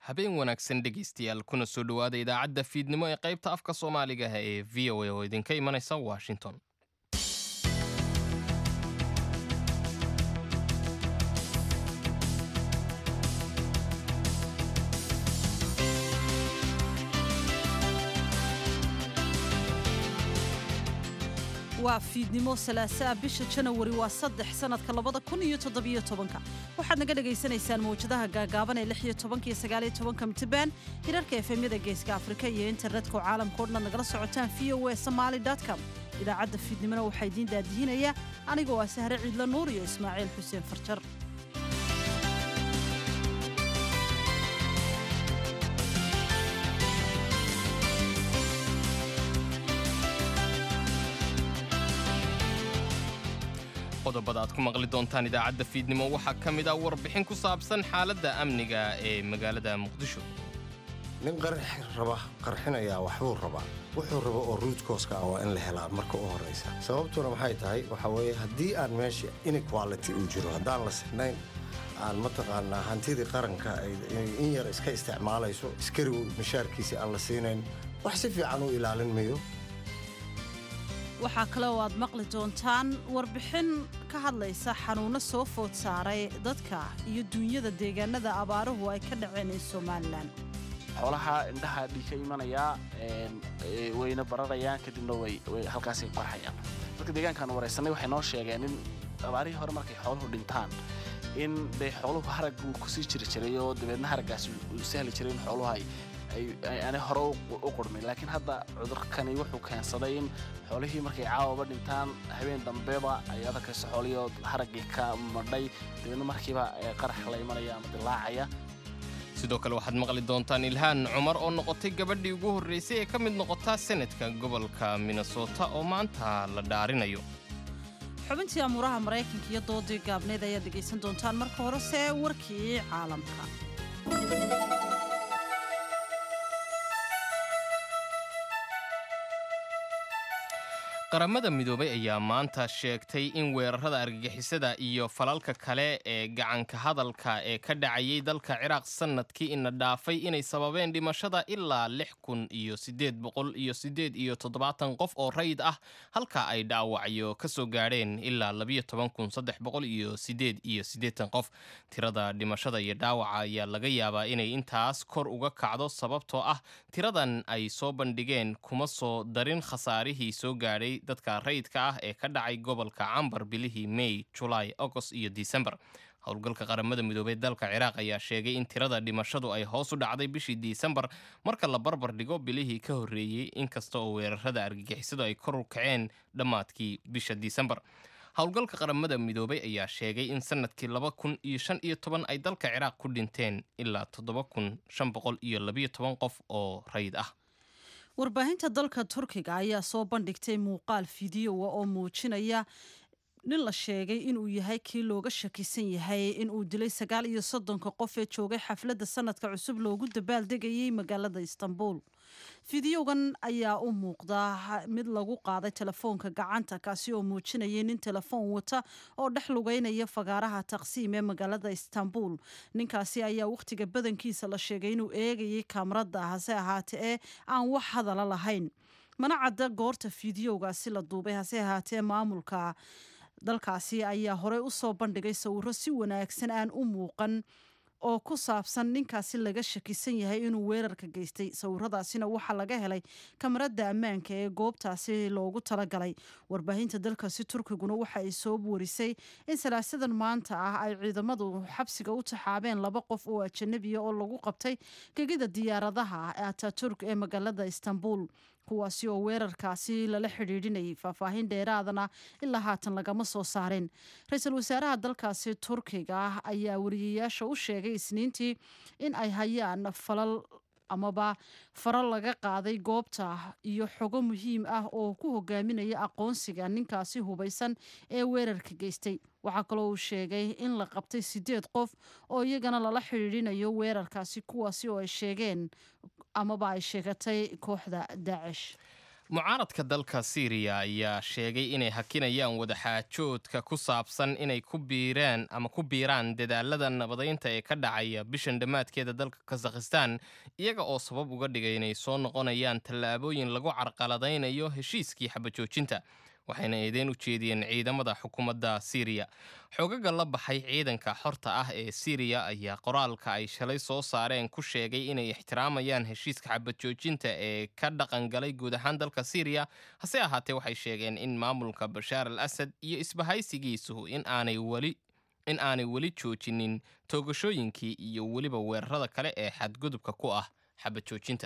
habeen wanaagsan dhegaystayaal kuna soo dhowaada idaacadda fiidnimo ee qaybta afka soomaaliga ah ee v o a oo idinka imanaysa washington waa fiidnimo salaasaa bisha janawari waa saddex sanadka labada kun iyo toddobiyo tobanka waxaad naga dhagaysanaysaan mawjadaha gaagaaban ee lix iyo tobanka iyo sagaaliyo tobanka mitrbaan hirarka efemyada geeska afrika iyo internetka oo caalamka o dhan nagala socotaan v o e somaali com idaacadda fiidnimona waxaa idiin daadihinaya anigoo ah sahre ciidla nuur iyo ismaaciil xuseen farjar qodobada aad ku maqli doontaan idaacadda fiidnimo waxaa ka mid ah warbixin ku saabsan xaaladda amniga ee magaalada muqdisho nin raba qarxinayaa waxbuu rabaa wuxuu rabo oo ruudkooska ah waa in la helaa marka u horraysa sababtuna maxay tahay waxaa weeye haddii aan meesha inequality uu jiro haddaan la sinayn aan mataqaanaa hantidii qaranka ay in yar iska isticmaalayso iskarigu mishaarkiisii aan la siinayn wax si fiican u ilaalin mayo waxaa kale oo aad maqli doontaan warbixin ka hadlaysa xanuunno soo food saaray dadka iyo duunyada deegaanada abaaruhu ay ka dhaceen ee somalilan xoolaha indhaha dhiig ka imanayaa wayna bararayaan kadibna halkaasay qarxayaan dadka deegaankaan waraysanay waxay noo sheegeen in abaarihii hore markay xooluhu dhintaan in dee xooluhu harag uu kusii jiri jiray oo dabeedna haraggaasi uu sahli jiray in xooluhu ay aanay hore u qurmin laakiin hadda cudurkani wuxuu keensaday in xoolihii markay caawaba dhintaan habeen dambeba ay adakayso xoolihii haraggii ka madhay dabeedna markiiba qarax la imanaya ama dilaacaya sidoo kale waxaad maqli doontaan ilhaan cumar oo noqotay gabadhii ugu horraysay ee ka mid noqotaa senadka gobolka minnesota oo maanta la dhaarinayo xubintii amuuraha maraykanka iyo doodii gaabneed ayaad dhegaysan doontaan marka horese warkii caalamka qaramada midoobay ayaa maanta sheegtay in weerarada argagixisada iyo falalka kale ee gacanka hadalka ee ka dhacayay dalka ciraaq sannadkii ina dhaafay inay sababeen dhimashada ilaa lix kun iyo siddeed boqol iyo siddeed iyo toddobaatan qof oo rayid ah halka ay dhaawacyo ka soo gaadheen ilaa labiyo toban kun saddex boqol iyo siddeed iyo siddeetan qof tirada dhimashada iyo dhaawaca ayaa laga yaabaa inay intaas kor uga kacdo sababtoo ah tiradan ay soo bandhigeen kuma soo darin khasaarihii soo gaadhay dadka rayidka ah ee ka dhacay gobolka cambar bilihii may julaay agost iyo disembar howlgalka qaramada midoobey dalka ciraaq ayaa sheegay in tirada dhimashadu ay hoos u dhacday bishii disembar marka la barbar dhigo bilihii ka horreeyey inkasta oo weerarada argagixisadu ay kor u kaceen dhammaadkii bisha disembar howlgalka qaramada midoobey ayaa sheegay in sanadkii laba kun iyo shan iyo toban ay dalka ciraaq ku dhinteen ilaa toddoba kun shan boqol iyo labiyo toban qof oo rayid ah warbaahinta dalka turkiga ayaa soo bandhigtay muuqaal fideoa oo muujinaya nin la sheegay inuu yahay kii looga shakisan yahay inuu dilay sagaal iyo soddonka qof ee joogay xafladda sanadka cusub loogu dabaaldegayay magaalada istanbul fideogan ayaa u muuqdaa mid lagu qaaday telefoonka gacanta kaasi oo muujinayay nin telefoon wata oo dhex lugeynaya fagaaraha taqsiim ee magaalada istanbul ninkaasi ayaa wakhtiga badankiisa la sheegay inuu eegayay kaamarada hase ahaatee ee aan wax hadala lahayn mana cadda goorta fideogaasi la duubay hase ahaatee maamulka dalkaasi ayaa horey u soo bandhigay sawiro si wanaagsan aan u muuqan oo ku saabsan ninkaasi laga shakisan yahay inuu weerarka geystay sawiradaasina waxaa laga helay kamarada ammaanka ee goobtaasi loogu talagalay warbaahinta dalkaasi turkiguna waxa ay soo warisay in salaasadan maanta ah ay ciidamadu xabsiga u taxaabeen laba qof oo ajanabiya oo lagu qabtay gegida diyaaradaha ataturk ee magaalada istanbul kuwaasi oo weerarkaasi lala xidhiidhinayay faahfaahin dheeraadana ilaa haatan lagama soo saarin ra-iisul wasaaraha dalkaasi turkiga ah ayaa wariyayaasha u sheegay isniintii in ay hayaan falal amaba faro laga qaaday goobta iyo xogo muhiim ah oo ku hogaaminaya aqoonsiga ninkaasi hubaysan ee weerarka geystay waxaa kaloo uu sheegay in la qabtay sideed qof oo iyagana lala xidhiidhinayo weerarkaasi kuwaasi oo ay sheegeen amaba ay sheegatay kooxda daacish mucaaradka dalka siiriya ayaa sheegay inay hakinayaan wadaxaajoodka ku saabsan inay ku biiraan ama ku biiraan dadaalada nabadaynta ee ka dhacaya bishan dhammaadkeeda dalka kazakhistan iyaga oo sabab uga dhigay inay soo noqonayaan tallaabooyin lagu carqaladaynayo heshiiskii xabajoojinta waxayna eedeyn u jeediyeen ciidamada xukuumadda siiriya xoogaga la baxay ciidanka xorta ah ee siiriya ayaa qoraalka ay shalay soo saareen ku sheegay inay ixtiraamayaan heshiiska xabajoojinta ee ka dhaqangalay guud ahaan dalka siiriya hase ahaatee waxay sheegeen in maamulka bashaar al asad iyo isbahaysigiisuhu in aanay weli in aanay weli joojinin toogashooyinkii iyo weliba weerarada kale ee xadgudubka ku ah xabajoojinta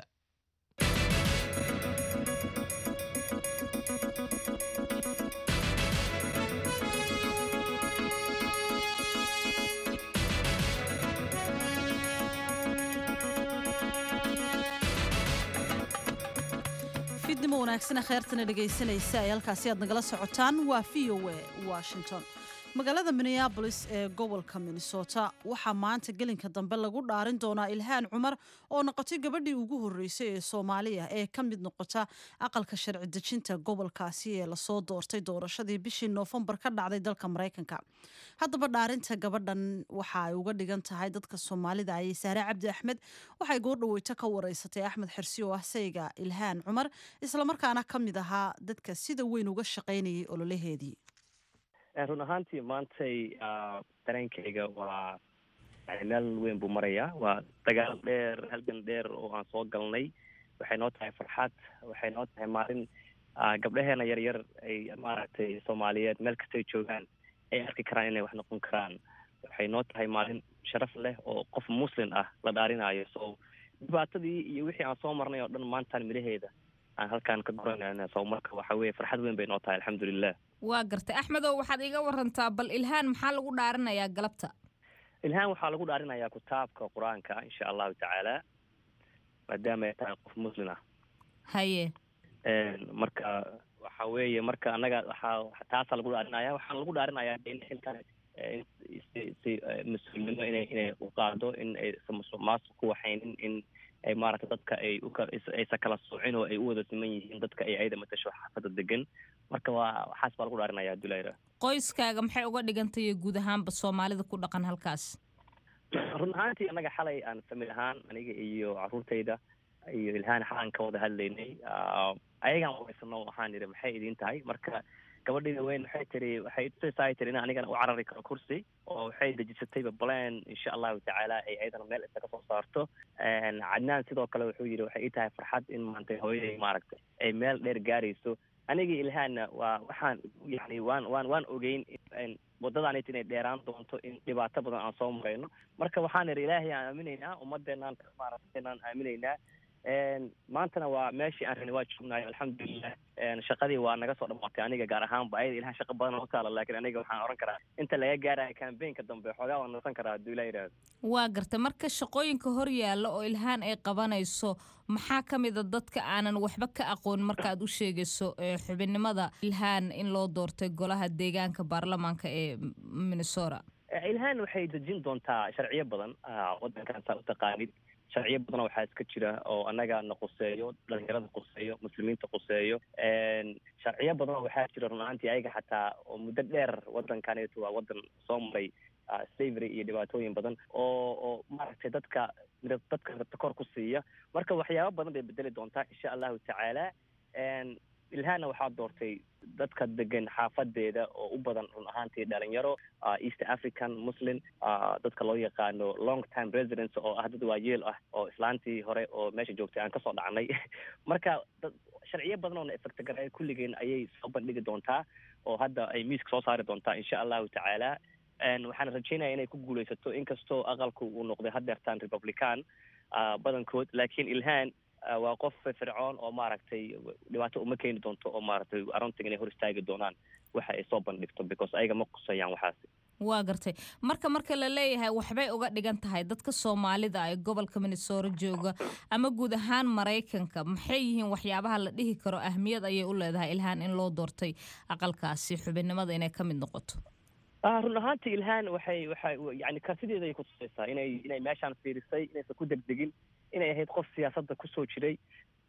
fidnimo wanaagsana kheyrtana dhegaysanaysa ay halkaasi aad nagala socotaan waa v o a washington magaalada minneabolis ee gobolka minnesota waxaa maanta gelinka dambe lagu dhaarin doonaa ilhaan cumar oo noqotay gabadhii ugu horreysay ee soomaaliya ee ka mid noqota aqalka sharci dejinta gobolkaasi ee lasoo doortay doorashadii bishii noofembar ka dhacday dalka maraykanka haddaba dhaarinta gabadhan waxa ay uga dhigan tahay dadka soomaalida ayay saare cabdi axmed waxay goordhaweyto ka wareysatay axmed xirsi oo ah sayga ilhaan cumar islamarkaana ka mid ahaa dadka sida weyn uga shaqaynayay ololaheedii run ahaantii maantay dareenkayga waa yani meel weyn buu marayaa waa dagaal dheer halgan dheer oo aan soo galnay waxay noo tahay farxad waxay noo tahay maalin gabdhaheena yaryar ay maaragtay soomaaliyeed meel kastay joogaan ay arki karaan inay wax noqon karaan waxay noo tahay maalin sharaf leh oo qof muslim ah la dhaarinaayo so dhibaatadii iyo wixii aan soo marnay oo dhan maantaan midhaheeda aan halkaan ka goranayna so marka waxa weye farxad weyn bay noo tahay alxamdulilah waa gartay axmedow waxaad iga warantaa bal ilhaan maxaa lagu dhaarinayaa galabta ilhaan waxaa lagu dhaarinayaa kitaabka qur-aanka insha allahu tacaala maadaama ay tahay qof muslim ah haye marka waxa weeye marka annaga waxaa taasaa lagu dhaarinaya waxaana lagu dhaarinayaa in xilkan si si mas-uulnimo inay inay u qaado in aysan musuqmaasuq ku waxaynin in ay maaragtay dadka ay uaysan kala soocin oo ay u wada siman yihiin dadka ay ayada matasho xaafada degan marka waa waxaas baa lagu dhaarinaya dulayra qoyskaaga maxay uga dhigantay guud ahaanba soomaalida ku dhaqan halkaas run ahaantii annaga xalay aan famil ahaan aniga iyo caruurtayda iyo ilhaan xalaan ka wada hadlaynay ayagaan wareysano waxaan idhi maxay idiin tahay marka gabadhayda weyn waxay tiri waxay tusaysaa tiri in anigana u carari karo kursi oo waxay dejisatayba plan insha allahu tacaala ay ayadana meel isa kasoo saarto cadnaan sidoo kale wuxuu yidhi waxay ii tahay farxad in maantay hooyaday maaragtay ay meel dheer gaarayso anigii ilhaanna waa waxaan yani waan waan waan ogeyn wadadaanit inay dheeraan doonto in dhibaato badan aan soo marayno marka waxaan idhi ilaahay aan aaminaynaa ummadeenaan maaragtaynaan aaminaynaa maantana waa meeshii aan rabnay waa joognayo alxamdulilah shaqadii waa naga soo dhamaatay aniga gaar ahaanba ayada ilaha shaqa badan oo taala laakiin aniga waxaan oran karaa inta laga gaarayo cambaynka dambe xoogaa waan nasan karaa hadduu ilaa yidhaahdo waa gartay marka shaqooyinka hor yaalla oo ilhaan ay qabanayso maxaa ka mid a dadka aanan waxba ka aqoon markaaad u sheegayso xubinnimada ilhaan in loo doortay golaha deegaanka baarlamaanka ee minnesota ilhaan waxay dejin doontaa sharciyo badan wadankan saa utaqaanid sharciyo badana waxaa iska jira oo annaga na quseeyo dhalinyarada quseeyo muslimiinta quseeyo sharciyo badanoo waxaa jira run ahaantii ayaga xataa oo muddo dheer wadankaneetu waa wadan soo maray slavery iyo dhibaatooyin badan oo oo maaragtay dadka dadka kor ku siiya marka waxyaabo badan bay bedeli doontaa insha allahu tacaala ilhaanna waxaa doortay dadka degan xaafadeeda oo u badan run ahaantii dhalinyaro east african muslim dadka loo yaqaano long time residence oo ah dad waayeel ah oo islaantii hore oo meesha joogtay aan kasoo dhacnay marka sharciyo badan oo na efectagaray kulligeen ayay soo bandhigi doontaa oo hadda ay miiska soo saari doontaa insha allahu tacaala waxaan rajeynaya inay ku guuleysato inkastoo aqalku uu noqday hadeertaan republican badankood laakiin ilhaan waa qof fircoon oo maaragtay dhibaato uma keeni doonto oo maaragtay aroontiga inay hor istaagi doonaan waxa ay soo bandhigto because ayaga ma qusayaan waxaasi waa gartay marka marka la leeyahay waxbay uga dhigan tahay dadka soomaalida ee gobolka minnesota jooga ama guud ahaan maraykanka maxay yihiin waxyaabaha la dhihi karo ahmiyad ayay u leedahay ilhaan in loo doortay aqalkaasi xubinnimada inay ka mid noqoto run ahaantii ilhaan waxay waxay yani karsideeda ay kutusaysaa inay inay meeshaan fiirisay inaysan ku degdegin inay ahayd qof siyaasadda kusoo jiray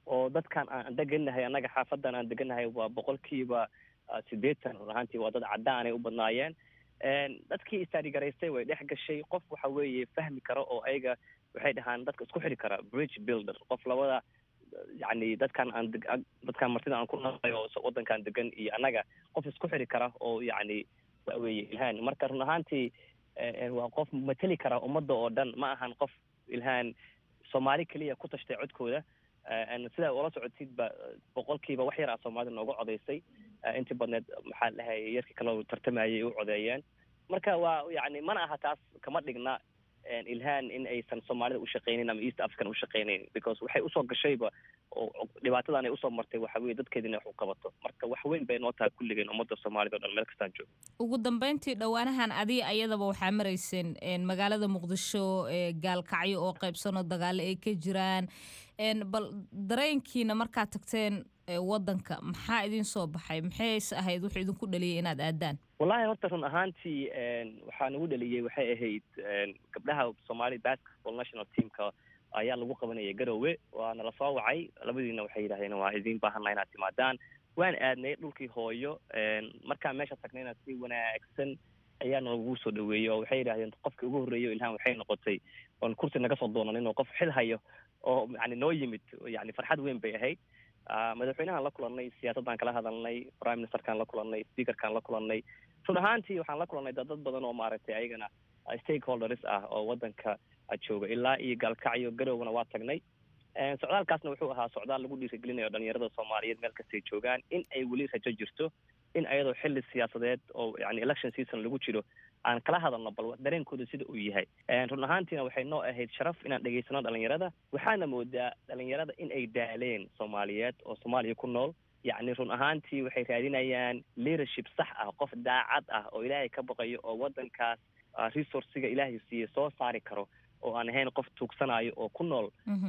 oo dadkan aan degannahay annaga xaafadan aan degannahay waa boqolkiiba siddeetan run ahaantii waa dad caddaanay u badnaayeen dadkii istaadhigaraystay way dhex gashay qof waxa weeye fahmi kara oo ayaga waxay dhahaan dadka isku xidhi kara bridge builder qof labada yacni dadkan aan dadkan martida aan ku nahay oo waddankan degan iyo annaga qof isku xidhi kara oo yacni waxa weeye ilhaan marka run ahaantii waa qof mateli kara ummadda oo dhan ma ahan qof ilhaan soomaali keliya ku tashtay codkooda sidaa ula socotidba boqolkiiba wax yar ah soomaalida nooga codaysay intii badneed maxaa dhahay yarkii kale tartamayay u codeeyeen marka waa yacni mana aha taas kama dhigna ilhaan in aysan soomaalida ushaqaynin ama east african ushaqaynayn because waxay usoo gashayba oo dhibaatadan ay usoo martay waxa weye dadkeeda inay wax u qabato marka wax weyn bay noo tahay kulligeen ummadda soomaalida o dhan meel kastaan joogo ugu dambeyntii dhowaanahan adiga ayadaba waxaa marayseen magaalada muqdisho gaalkacyo oo qaybsanoo dagaalo ay ka jiraan bal dareenkiina markaad tagteen waddanka maxaa idin soo baxay maxayse ahayd wuxuu idinku dhaliyay inaad aadaan wallahi horta run ahaantii waxaa nagu dhaliyey waxay ahayd gabdhaha soomaali basketball national teamka ayaa lagu qabanayay garowe waana la soo wacay labadiina waxay yidhahdeen waa idiin baahanna inaad timaadaan waan aadnay dhulkii hooyo markaan meesha tagnayna si wanaagsan ayaa nagu soo dhaweeyey oo waxay yidhahdeen qofkii ugu horreeyo ilhaan waxay noqotay oon kursi naga soo doonanin oo qof xil hayo oo yani noo yimid yani farxad weyn bay ahayd madaxweynahaan la kulannay siyaasaddaan kala hadalnay prime ministerkaan la kulannay speakerkaan la kulannay run ahaantii waxaan la kulannay dad badan oo maaragtay ayagana stakeholders ah oo waddanka jooga ilaa iyo gaalkacyo garowna waa tagnay socdaalkaasna wuxuu ahaa socdaal lagu dhiirigelinayo dhalinyarada soomaaliyeed meel kastay joogaan in ay weli rajo jirto in ayadoo xilli siyaasadeed oo yani election season lagu jiro aan kala hadalno bal dareenkooda sida uu yahay run ahaantiina waxay noo ahayd sharaf inaan dhegaysano dhalinyarada waxaana moodaa dhalinyarada in ay daaleen soomaaliyeed oo soomaaliya ku nool yacni run ahaantii waxay raadinayaan leadership sax ah qof daacad ah oo ilaahay ka baqayo oo waddankaas resourciga ilaahay siiye soo saari karo oo aan ahayn qof tuugsanayo oo ku nool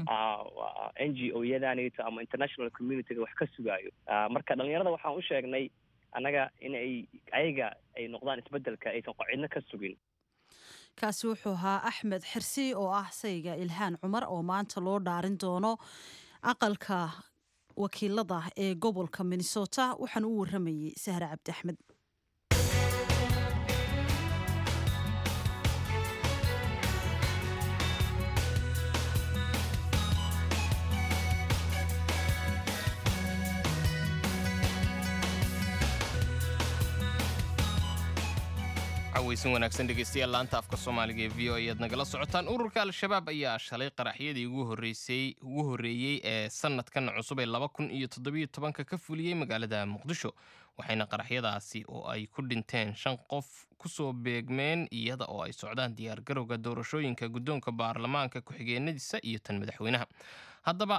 n g o yadanito ama international communityga wax ka sugaayo marka dhalinyarada waxaan u sheegnay annaga in ay ayaga ay noqdaan isbeddelka aysan cidno ka sugin kaasi wuxuu ahaa axmed xirsi oo ah sayga ilhaan cumar oo maanta loo dhaarin doono aqalka wakiilada ee gobolka minnesota waxaana u waramayey sahre cabdi axmed weysan wanaagsan dhegeystayaal laanta afka soomaaliga ee v o ayaad nagala socotaan ururka al-shabaab ayaa shalay qaraxyadii ugu horreysay ugu horreeyey ee sanadkan cusub ee laba kun iyo toddobiyo tobanka ka fuliyey magaalada muqdisho waxayna qaraxyadaasi oo ay ku dhinteen shan qof kusoo beegmeen iyada oo ay socdaan diyaargarowga doorashooyinka guddoonka baarlamaanka ku-xigeenadiisa iyo tan madaxweynaha haddaba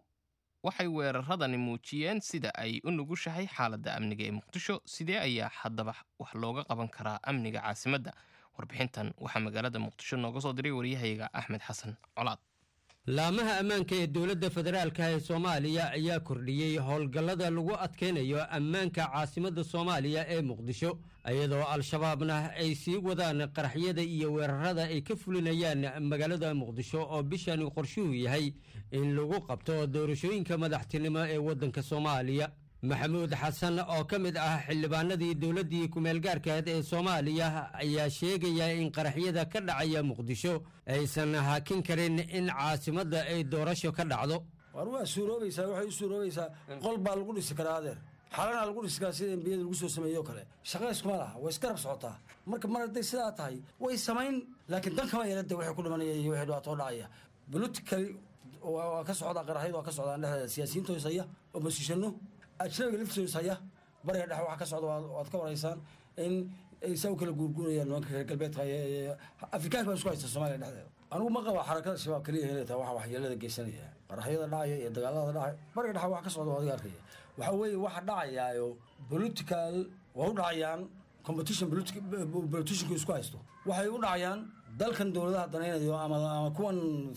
waxay weeraradani muujiyeen sida ay u nugushahay xaaladda amniga ee muqdisho sidee ayaa haddaba wax looga qaban karaa amniga caasimadda warbixintan waxaa magaalada muqdisho nooga soo diray waryahayaga axmed xasan colaad laamaha ammaanka ee dowladda federaalka ee soomaaliya ayaa kordhiyey howlgallada lagu adkaynayo ammaanka caasimadda soomaaliya ee muqdisho iyadoo al-shabaabna ay sii wadaan qaraxyada iyo weerarada ay ka fulinayaan magaalada muqdisho oo bishani qorshuhu yahay in lagu qabto doorashooyinka madaxtinimo ee waddanka soomaaliya maxamuud xasan oo ka mid ah xildhibaanadii dowladdii ku-meelgaarkeed ee soomaaliya ayaa sheegaya in qaraxyada ka dhacaya muqdisho aysan hakin karin in caasimadda ay doorasho ka dhacdo war waa suuroobaysaa waxay u suuroobaysaa qol baa lagu dhisi karaa adeer xalanaa lagu dhisi karaa sida embiyada lagu soo sameeyo o kale shaqayskuma laha way isgarab socotaa marka mar hadday sidaa tahay way samayn laakiin dan kama yeelade waxay ku dhimanaya iyo waxay dhibaatoo dhacaya politically waa ka socdaa qaraxyadu waa ka socdaan dhexdeeda siyaasiyiinta hoosaya oppositiano ajnabiga laftiisa haya bariga dhexe waxa ka socda waad ka waraysaan in ay saa u kala guurguurayaan nimanka reer galbeedka afrikaanka baa isku haysta soomaaliya dhexdeeda anigu ma qaba xarakada shabaab keliya inay tahay waxa waxyeelada geysanaya qaraxyada dhacaya iyo dagaalada dhacaya bariga dhexe wax ka socda waa adiga arkaya waxa weeye waxa dhacayaayo political waa u dhacayaan competition politicianku isku haysto waxay u dhacayaan dalkan dowladaha danaynayo ama ama kuwan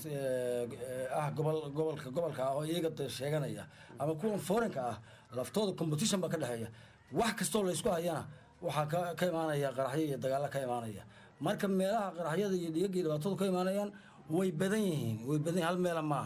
ah gobol gobolka gobolka ah oo iyaga sheeganaya ama kuwan forenka ah laftooda competition baa ka dhexeeya wax kastoo laysku hayana waxaa ka ka imaanaya qaraxyo iyo dagaalla ka imaanaya marka meelaha qaraxyada iyo dhiyagii dhibaatadu ka imaanayaan way badan yihiin way badan hal meela maaha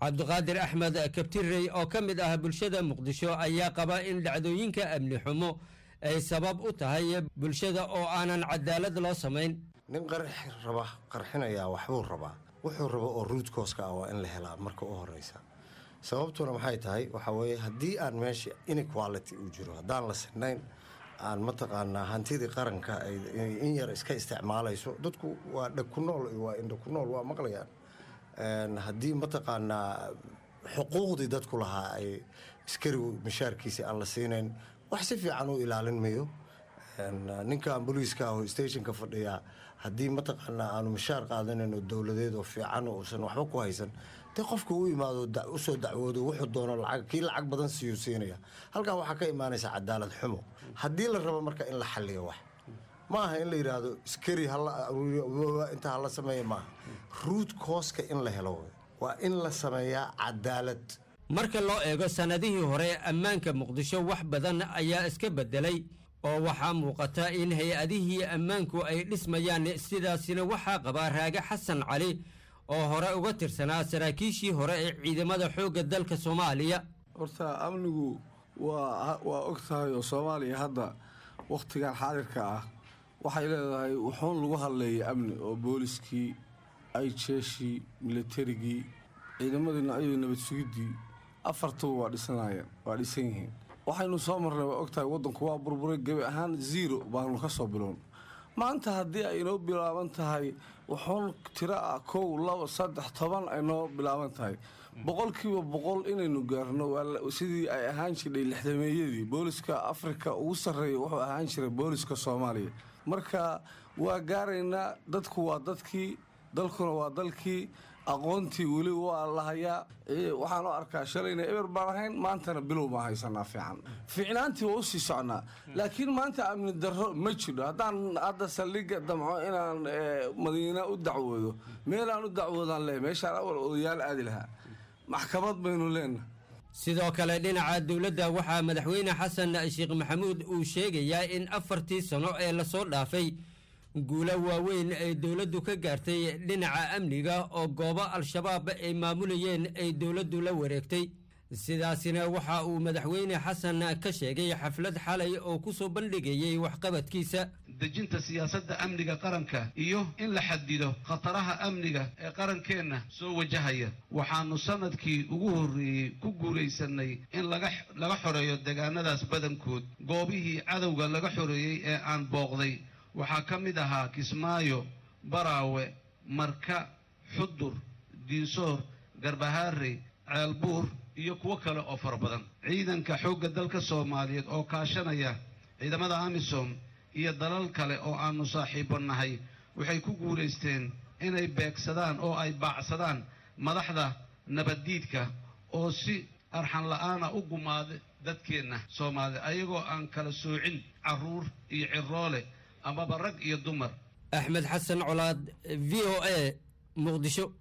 cabdiqaadir axmed kabtirey oo ka mid ah bulshada muqdisho ayaa qaba in dhacdooyinka amni xumo ay sabab u tahay bulshada oo aanan cadaalad loo samayn nin qarxi raba qarxinayaa waxbuu rabaa wuxuu rabo oo ruudkooska ah waa in la helaa marka u horeysa sababtuna maxay tahay waxaa weeye haddii aan meesha inequality uu jiro haddaan la sinayn aan mataqaanaa hantidii qaranka ay in yar iska isticmaalayso dadku waa dheg ku nool iyo waa indha ku nool waa maqlayaan Een, haddii mataqaanaa xuquuqdii dadku lahaa ay askarigu mishaarkiisi aan la siinayn wax si fiican u ilaalin mayo Een, ninkan booliiska ah oo stationka fadhiya haddii mataqaanaa aanu mishaar qaadanan oo dowladeed oo fiican oo uusan waxba ku haysan dee qofka u imaado da- usoo dacwoodo wuxuu doono lacag kii lacag badan siiyuu siinaya halkan waxaa ka imaanaysa cadaalad xumo haddii la rabo marka in la xalliyo wax ma aha in la yidhaahdo iskari hala aruuriyo inta hala sameeya maaha ruud kooska in la helo wey. waa in la sameeyaa cadaalad marka loo eego sannadihii hore ammaanka muqdisho wax badan ayaa iska beddelay oo waxaa muuqata in hay-adihii ammaanku ay dhismayaan sidaasina waxaa qabaa raage xasan cali oo hore uga tirsanaa saraakiishii hore ee ciidamada xoogga dalka soomaaliya horta amnigu waa waa og tahay oo soomaaliya hadda wakhtigan xaadirka ah waxay leedahay wuxuun lagu hadleeyay amni oo booliskii ayjeeshii militarigii ciidamadii noocyadii nabad sugiddii afartuba waa dhisanayeen waa dhisan yihiin waxaynu soo marnay waa og tahay waddanku waa burburay gebi ahaan zero baanu ka soo bilown maanta haddii ay inoo bilaaban tahay wuxuun tiro ah kow labo saddex toban ay noo bilaaban tahay boqolkiiba boqol inaynu gaarno waa la- sidii ay ahaan jirdhay lixdameeyadii booliska afrika ugu sarreeya wuxuu ahaan jiray booliska soomaaliya marka waa gaaraynaa dadku waa dadkii dalkuna waa dalkii aqoontii weli waa la hayaa Ee, waxaan u arkaa shalayna eber baan ahayn maantana bilow baan haysanaa fiican fiicnaantii waa usii socnaa laakiin maanta amni darro ma jiro haddaan hadda saldhigga damco inaan ee, madiina u dacwoodo meelaan u dacwoodaan leeyahay meeshaan awal odayaal aadi lahaa maxkamad baynu leenahay sidoo kale dhinaca dowladda waxaa madaxweyne xasan sheekh maxamuud uu sheegayaa in afartii sano ee lasoo dhaafay guulo waaweyn ay dowladdu ka gaartay dhinaca amniga oo goobo al-shabaab ay maamulayeen ay dowladdu la wareegtay sidaasina waxa uu madaxweyne xasan ka sheegay xaflad xalay oo ku soo bandhigayay waxqabadkiisa dejinta siyaasadda amniga qaranka iyo in la xadido khataraha amniga ee qarankeenna soo wajahaya waxaannu sannadkii ugu horreeyey ku guulaysanay in laga laga xoreeyo deegaanadaas badankood goobihii cadowga laga xoreeyey ee aan booqday waxaa ka mid ahaa kismaayo baraawe marka xudur diinsoor garbahaarey ceelbuur iyo kuwo kale oo fara badan ciidanka xoogga dalka soomaaliyeed oo kaashanaya ciidamada amisom iyo dalal kale oo aannu saaxiibo nahay waxay ku guulaysteen inay beegsadaan oo ay baacsadaan madaxda nabaddiidka oo si arxan la'aana u gumaada dadkeenna soomaalida ayagoo aan kala soocin carruur iyo ciroole amaba rag iyo dumar axmed xasan colaad v o a muqdisho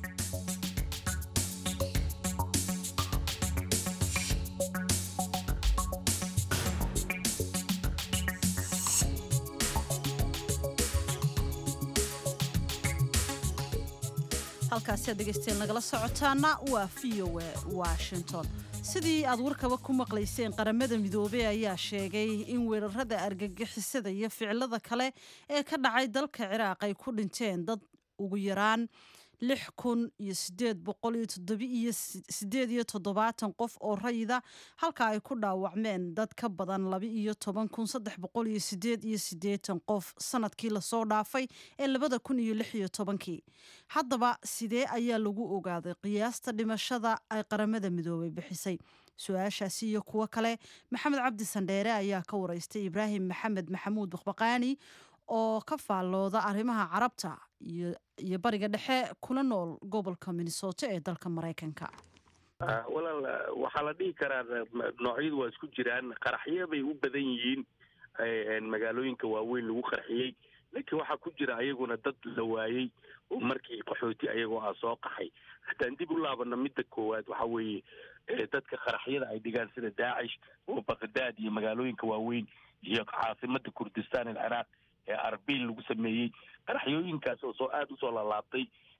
halkaasi aad dhegaystayaal nagala socotaana waa v o a washington sidii aad warkaba ku maqlayseen qaramada midoobey ayaa sheegay in weerarada argagixisada iyo ficilada kale ee ka dhacay dalka ciraaq ay ku dhinteen dad ugu yaraan lix kun iyo sideed boqol iyo toddobiiyo sideed iyo toddobaatan qof oo rayida halka ay ku dhaawacmeen dad ka badan laba iyo toban kun saddex boqol iyo sideed iyo sideetan qof sanadkii lasoo dhaafay ee labada kun iyo lix iyo tobankii haddaba sidee ayaa lagu ogaaday qiyaasta dhimashada ay qaramada midoobay bixisay su-aashaasi iyo kuwo kale maxamed cabdi sandheere ayaa ka wareystay ibraahim maxamed maxamuud baqbaqaani oo ka faallooda arrimaha carabta iyo iyo bariga dhexe kuna nool gobolka minnesota ee dalka maraykanka walaal waxaa la dhihi karaa noocyadu waa isku jiraan qaraxyo bay u badan yihiin magaalooyinka waaweyn lagu qarxiyey laakiin waxaa ku jira ayaguna dad la waayey oo markii qaxooti ayagoo ah soo qaxay haddaan dib u laabano midda koowaad waxa weeye dadka qaraxyada ay dhigaan sida daacish oo baqdaad iyo magaalooyinka waaweyn iyo caasimada kurdistan alciraaq ee arbil lagu sameeyey qaraxyooyinkaas oo soo aada usoo lalaabtay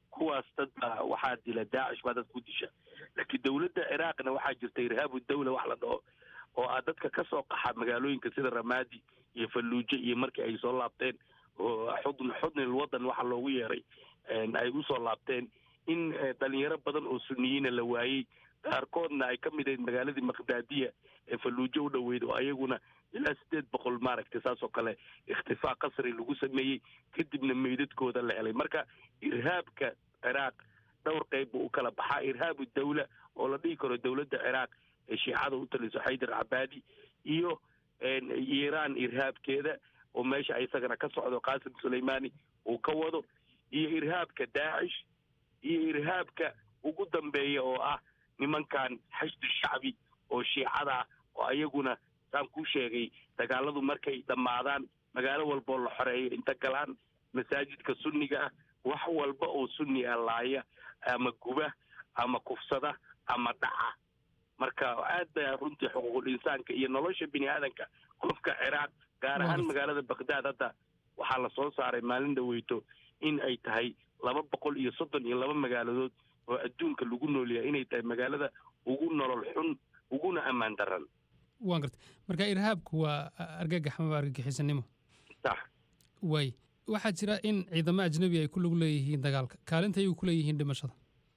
kuwaas dad baa waxaa dila daacish baa dad ku disha laakiin dowladda ciraaqna waxaa jirta irhaabu dawla wax la dhaho oo ah dadka ka soo qaxa magaalooyinka sida ramaadi iyo falluujo iyo markii ay soo laabteen oo xudn xudnil wadan waxa loogu yeeray ay usoo laabteen in dhalinyaro badan oo suniyiina la waayey qaarkoodna ay ka mid ahayd magaaladii maqdaadiya ee falluujo u dhoweyd oo ayaguna ilaa sideed boqol maaragtay saas oo kale ikhtifaa qasri lagu sameeyey kadibna meydadkooda la helay marka irhaabka ciraaq dhowr qayb buu u kala baxaa irhaabu dawla oo la dhihi karo dowladda ciraaq ee shiicada u taliso xaydar cabaadi iyo iiraan irhaabkeeda oo meesha isagana ka socdo qaasim suleymani uu ka wado iyo irhaabka daacish iyo irhaabka ugu dambeeya oo ah nimankan xashdu shacbi oo shiicada oo ayaguna saan kuu sheegay dagaaladu markay dhammaadaan magaalo walboo la xoreeyo inta galaan masaajidka sunniga ah wax walba oo sunni ah laaya ama guba ama kufsada ama dhaca marka aad ba runtii xuquuqul insaanka iyo nolosha bini aadanka qofka ciraaq gaar ahaan magaalada baghdad hadda waxaa la soo saaray maalin dhaweyto in ay tahay laba boqol iyo soddon iyo laba magaaladood oo adduunka lagu noolyahay inay tahay magaalada ugu nolol xun uguna ammaan daran waan gartay marka irhaabku waa argagax ama argagixisanimo sax waay waxaa jira in ciidamo ajnabi ay ku lug leeyihiin dagaalka kaalinta ayay ku leeyihiin dhimashada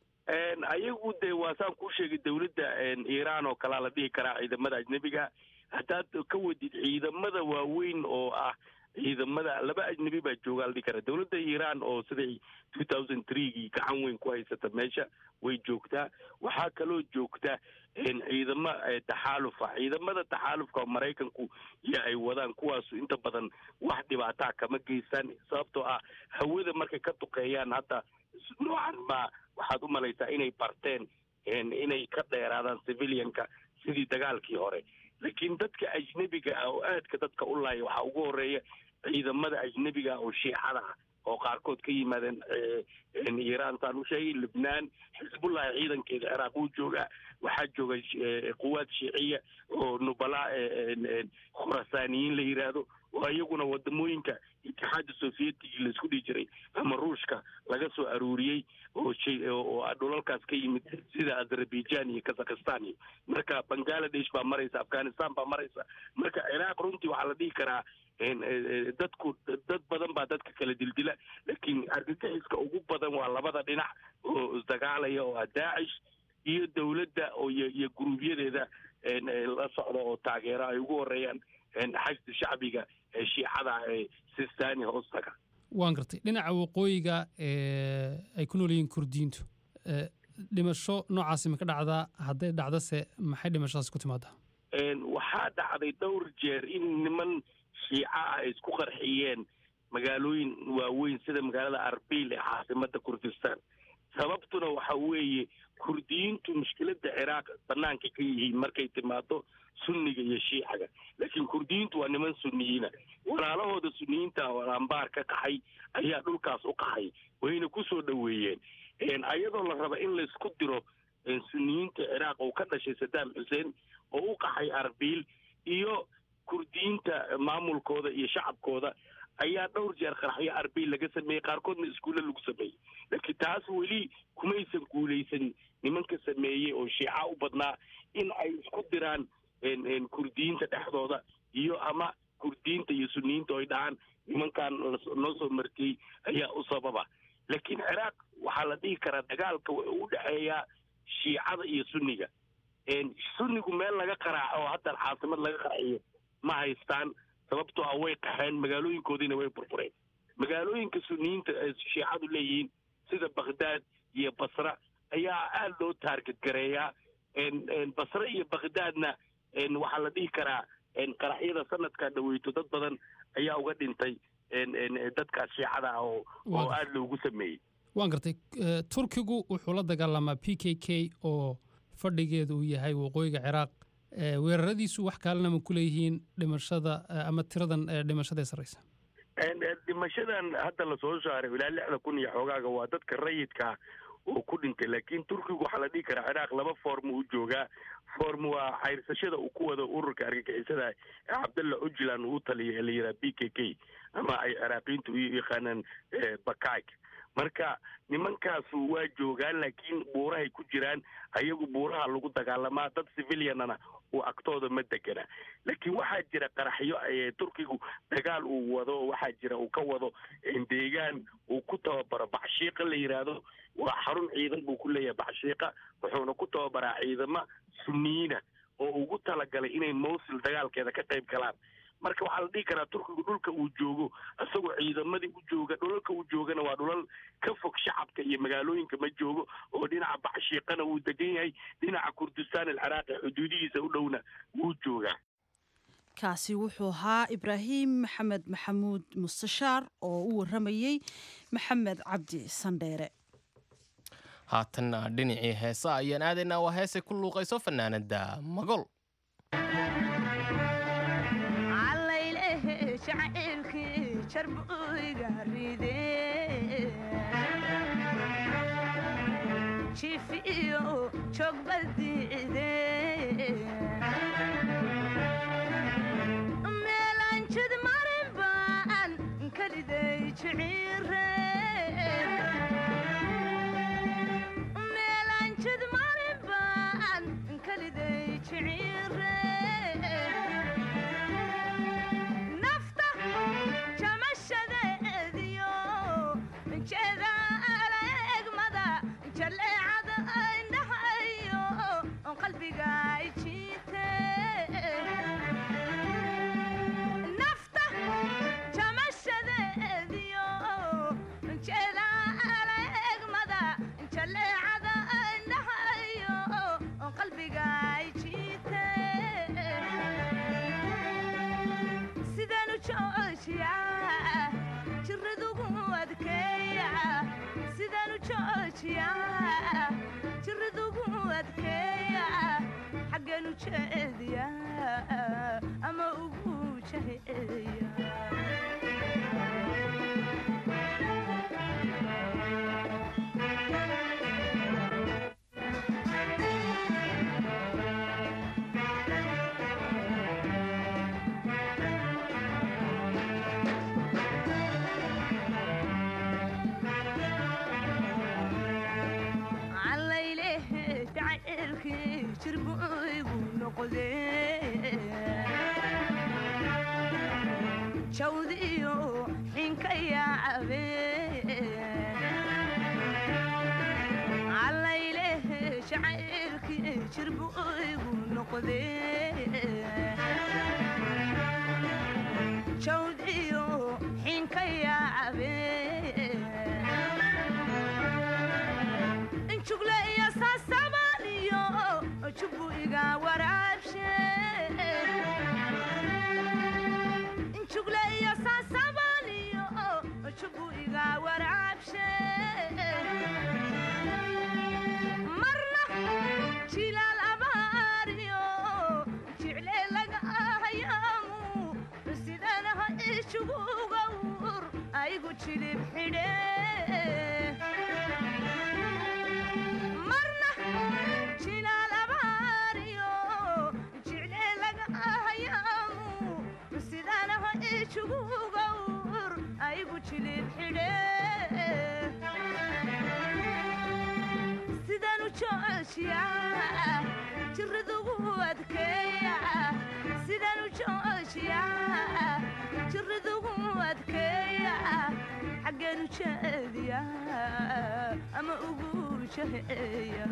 ayagu dee waa saan kuu sheegay dowladda iiraan oo kalaa la dhihi karaa ciidamada ajnebiga haddaad ka wadid ciidamada waaweyn oo ah ciidamada laba ajnebi baa jooga la dhihi karaa dowladda iiraan oo siday two thousand threegii gacan weyn ku haysata meesha way joogtaa waxaa kaloo joogta ciidamo taxaalufa ciidamada taxaalufka oo maraykanku iyo ay wadaan kuwaasu inta badan wax dhibaataa kama geystaan sababtoo ah hawada markay ka duqeeyaan hadda noocan ma waxaad u malaysaa inay barteen inay ka dheeraadaan civilianka sidii dagaalkii hore laakiin dadka ajnebiga ah oo aadka dadka u laaya waxaa ugu horeeya ciidamada ajnebiga oo shiicada ah oo qaarkood ka yimaadeen iiraan saan u sheegay libnaan xisbullahi ciidankeeda ciraaq uu joogaa waxaa jooga quwaad shiiciya oo nubala khurasaaniyiin la yidhaahdo oo iyaguna wadamooyinka itixaadda soviyetigii laisku dhihi jiray ama ruushka laga soo aruuriyey oo oo dhulalkaas ka yimid sida azerbaijan iyo kazakhistan iyo marka bangaladesh baa maraysa afghanistan baa maraysa marka ciraaq runtii waxaa la dhihi karaa dadku dad badan baa dadka kala dildila laakiin argagixiska ugu badan waa labada dhinac oo isdagaalaya oo ah daacish iyo dowladda oo iyo guruubyadeeda la socda oo taageero ay ugu horeeyaan xashda shacbiga ee shiicada ee sistani hoostaga waan gartay dhinaca waqooyiga ay ku nool yihiin kurdiyiintu dhimasho noocaasi ma ka dhacdaa hadday dhacdase maxay dhimashadaas ku timaadaa waxaa dhacday dhowr jeer in niman shiica ah ay isku qarxiyeen magaalooyin waaweyn sida magaalada arbil ee caasimada kurdistan sababtuna waxa weeye kurdiyiintu mushkiladda ciraaq banaanka ka yihiin markay timaado sunniga iyo shiicaga laakiin kurdiyiintu waa niman sunniyiina walaalahooda sunniyiinta oo ambaar ka qaxay ayaa dhulkaas u qaxay wayna ku soo dhoweeyeen ayadoo la raba in laysku diro sunniyiinta ciraaq oo ka dhashay sadaam xuseen oo u qaxay arbil iyo kurdiyiinta maamulkooda iyo shacabkooda ayaa dhowr jeer qaraxyo arbil laga sameeyey qaarkoodna iskuulle lagu sameeyey laakiin taas weli kumaysan guulaysan nimanka sameeyey oo shiica u badnaa in ay isku diraan kurdiyiinta dhexdooda iyo ama kurdiyiinta iyo sunniyiinta oy dhahaan nimankan noo soo martiyey ayaa u sababa laakiin ciraaq waxaa la dhihi karaa dagaalka wuxuu u dhexeeyaa shiicada iyo sunniga sunnigu meel laga qaraaco oo haddan caasimad laga qarxiyo ma haystaan sababtoo ah way qaxeen magaalooyinkoodiina way burbureen magaalooyinka sunniyiinta ee shiicadu leeyihiin sida bakhdaad iyo basra ayaa aada loo taarget gareeyaa basre iyo bakhdaadna waxaa la dhihi karaa qaraxyada sanadkaa dhaweyto dad badan ayaa uga dhintay dadkaas shiicada ah oo oo aada loogu sameeyey waan gartay turkigu wuxuu la dagaalamaa p k k oo fadhigeedu uu yahay waqooyiga ciraaq weeraradiisu wax kaalena ma ku leeyihiin dhimashada ama tiradan dhimashada ee sarreysa dhimashadan hadda lasoo saaray ilaa lixda kun iyo xoogaaga waa dadka rayidka oo ku dhintay laakiin turkigu waxaa la dhihi karaa ciraaq laba form u joogaa form waa xayrsashada uu ku wado ururka argagixisada ee cabdalla ujlan uu taliya ee la yidhaha b k k ama ay ciraaqiyiintu u yaqaanaan bakayk marka nimankaasu waa joogaan laakiin buurahay ku jiraan ayagu buuraha lagu dagaalamaa dad civilianana uu agtooda ma degana laakiin waxaa jira qaraxyo turkigu dagaal uu wado waxaa jira uu ka wado deegaan uu ku tababaro bacshiiqa la yidhaahdo waa xarun ciidan buu ku leeyahay bacshiiqa wuxuuna ku tababaraa ciidamo suniyiina oo ugu talagalay inay mowsil dagaalkeeda ka qayb galaan marka waxaa la dhihi karaa turkigu dhulka uu joogo isagoo ciidamadii u jooga dhulalka uu joogana waa dhulal ka fog shacabka iyo magaalooyinka ma joogo oo dhinaca bacshiiqana wuu degan yahay dhinaca kurdistaan alciraaqi xuduudihiisa u dhowna wuu joogaa kaasi wuxuu ahaa ibraahim maxamed maxamuud mustashaar oo u waramayey maxamed cabdi sandheere haatanna dhinacii heesa ayaan aadaynaa waa heesay ku luuqayso fanaanada magol meelanjid marin baan kaliday jiciire meelanjid marin baan kaliday jiciire nafta jamashadeediyo jeeda alegmada jaleecada indhahayo qalbiga jiite nafta jamashadeediyo jeeda alegmada jaleecada indhahayo qalbiga jiite sidanu joojiya jiradugu adkeeya sidanu joojiya jiradugu adkeeya xagganu jeediya ama ugu jaheeya callaylehe jacaylkii jirbu igu noqde jawdiyo xinka yaacabe callaylehe jacaylkii jirbu igu noqde jawdiyo xinka yaacabe jugle iyo saasabaniyo jubu iga waraabshe jugle iyo saasabaniyo jubu iga waraabshe marna jilaal abaariyo jicle laga ahayaamu sidanaha ijuguga wur aygu jilib xidhe marna jilaal abaariyo jicle laga ahayaamu sidanaha ijuguga wur aygu jilib xidhe sidanu joojiya jiradugu adkeeya sidanu joojiya jiradugu adkeeya xagganu jeediya ama ugu jaheeya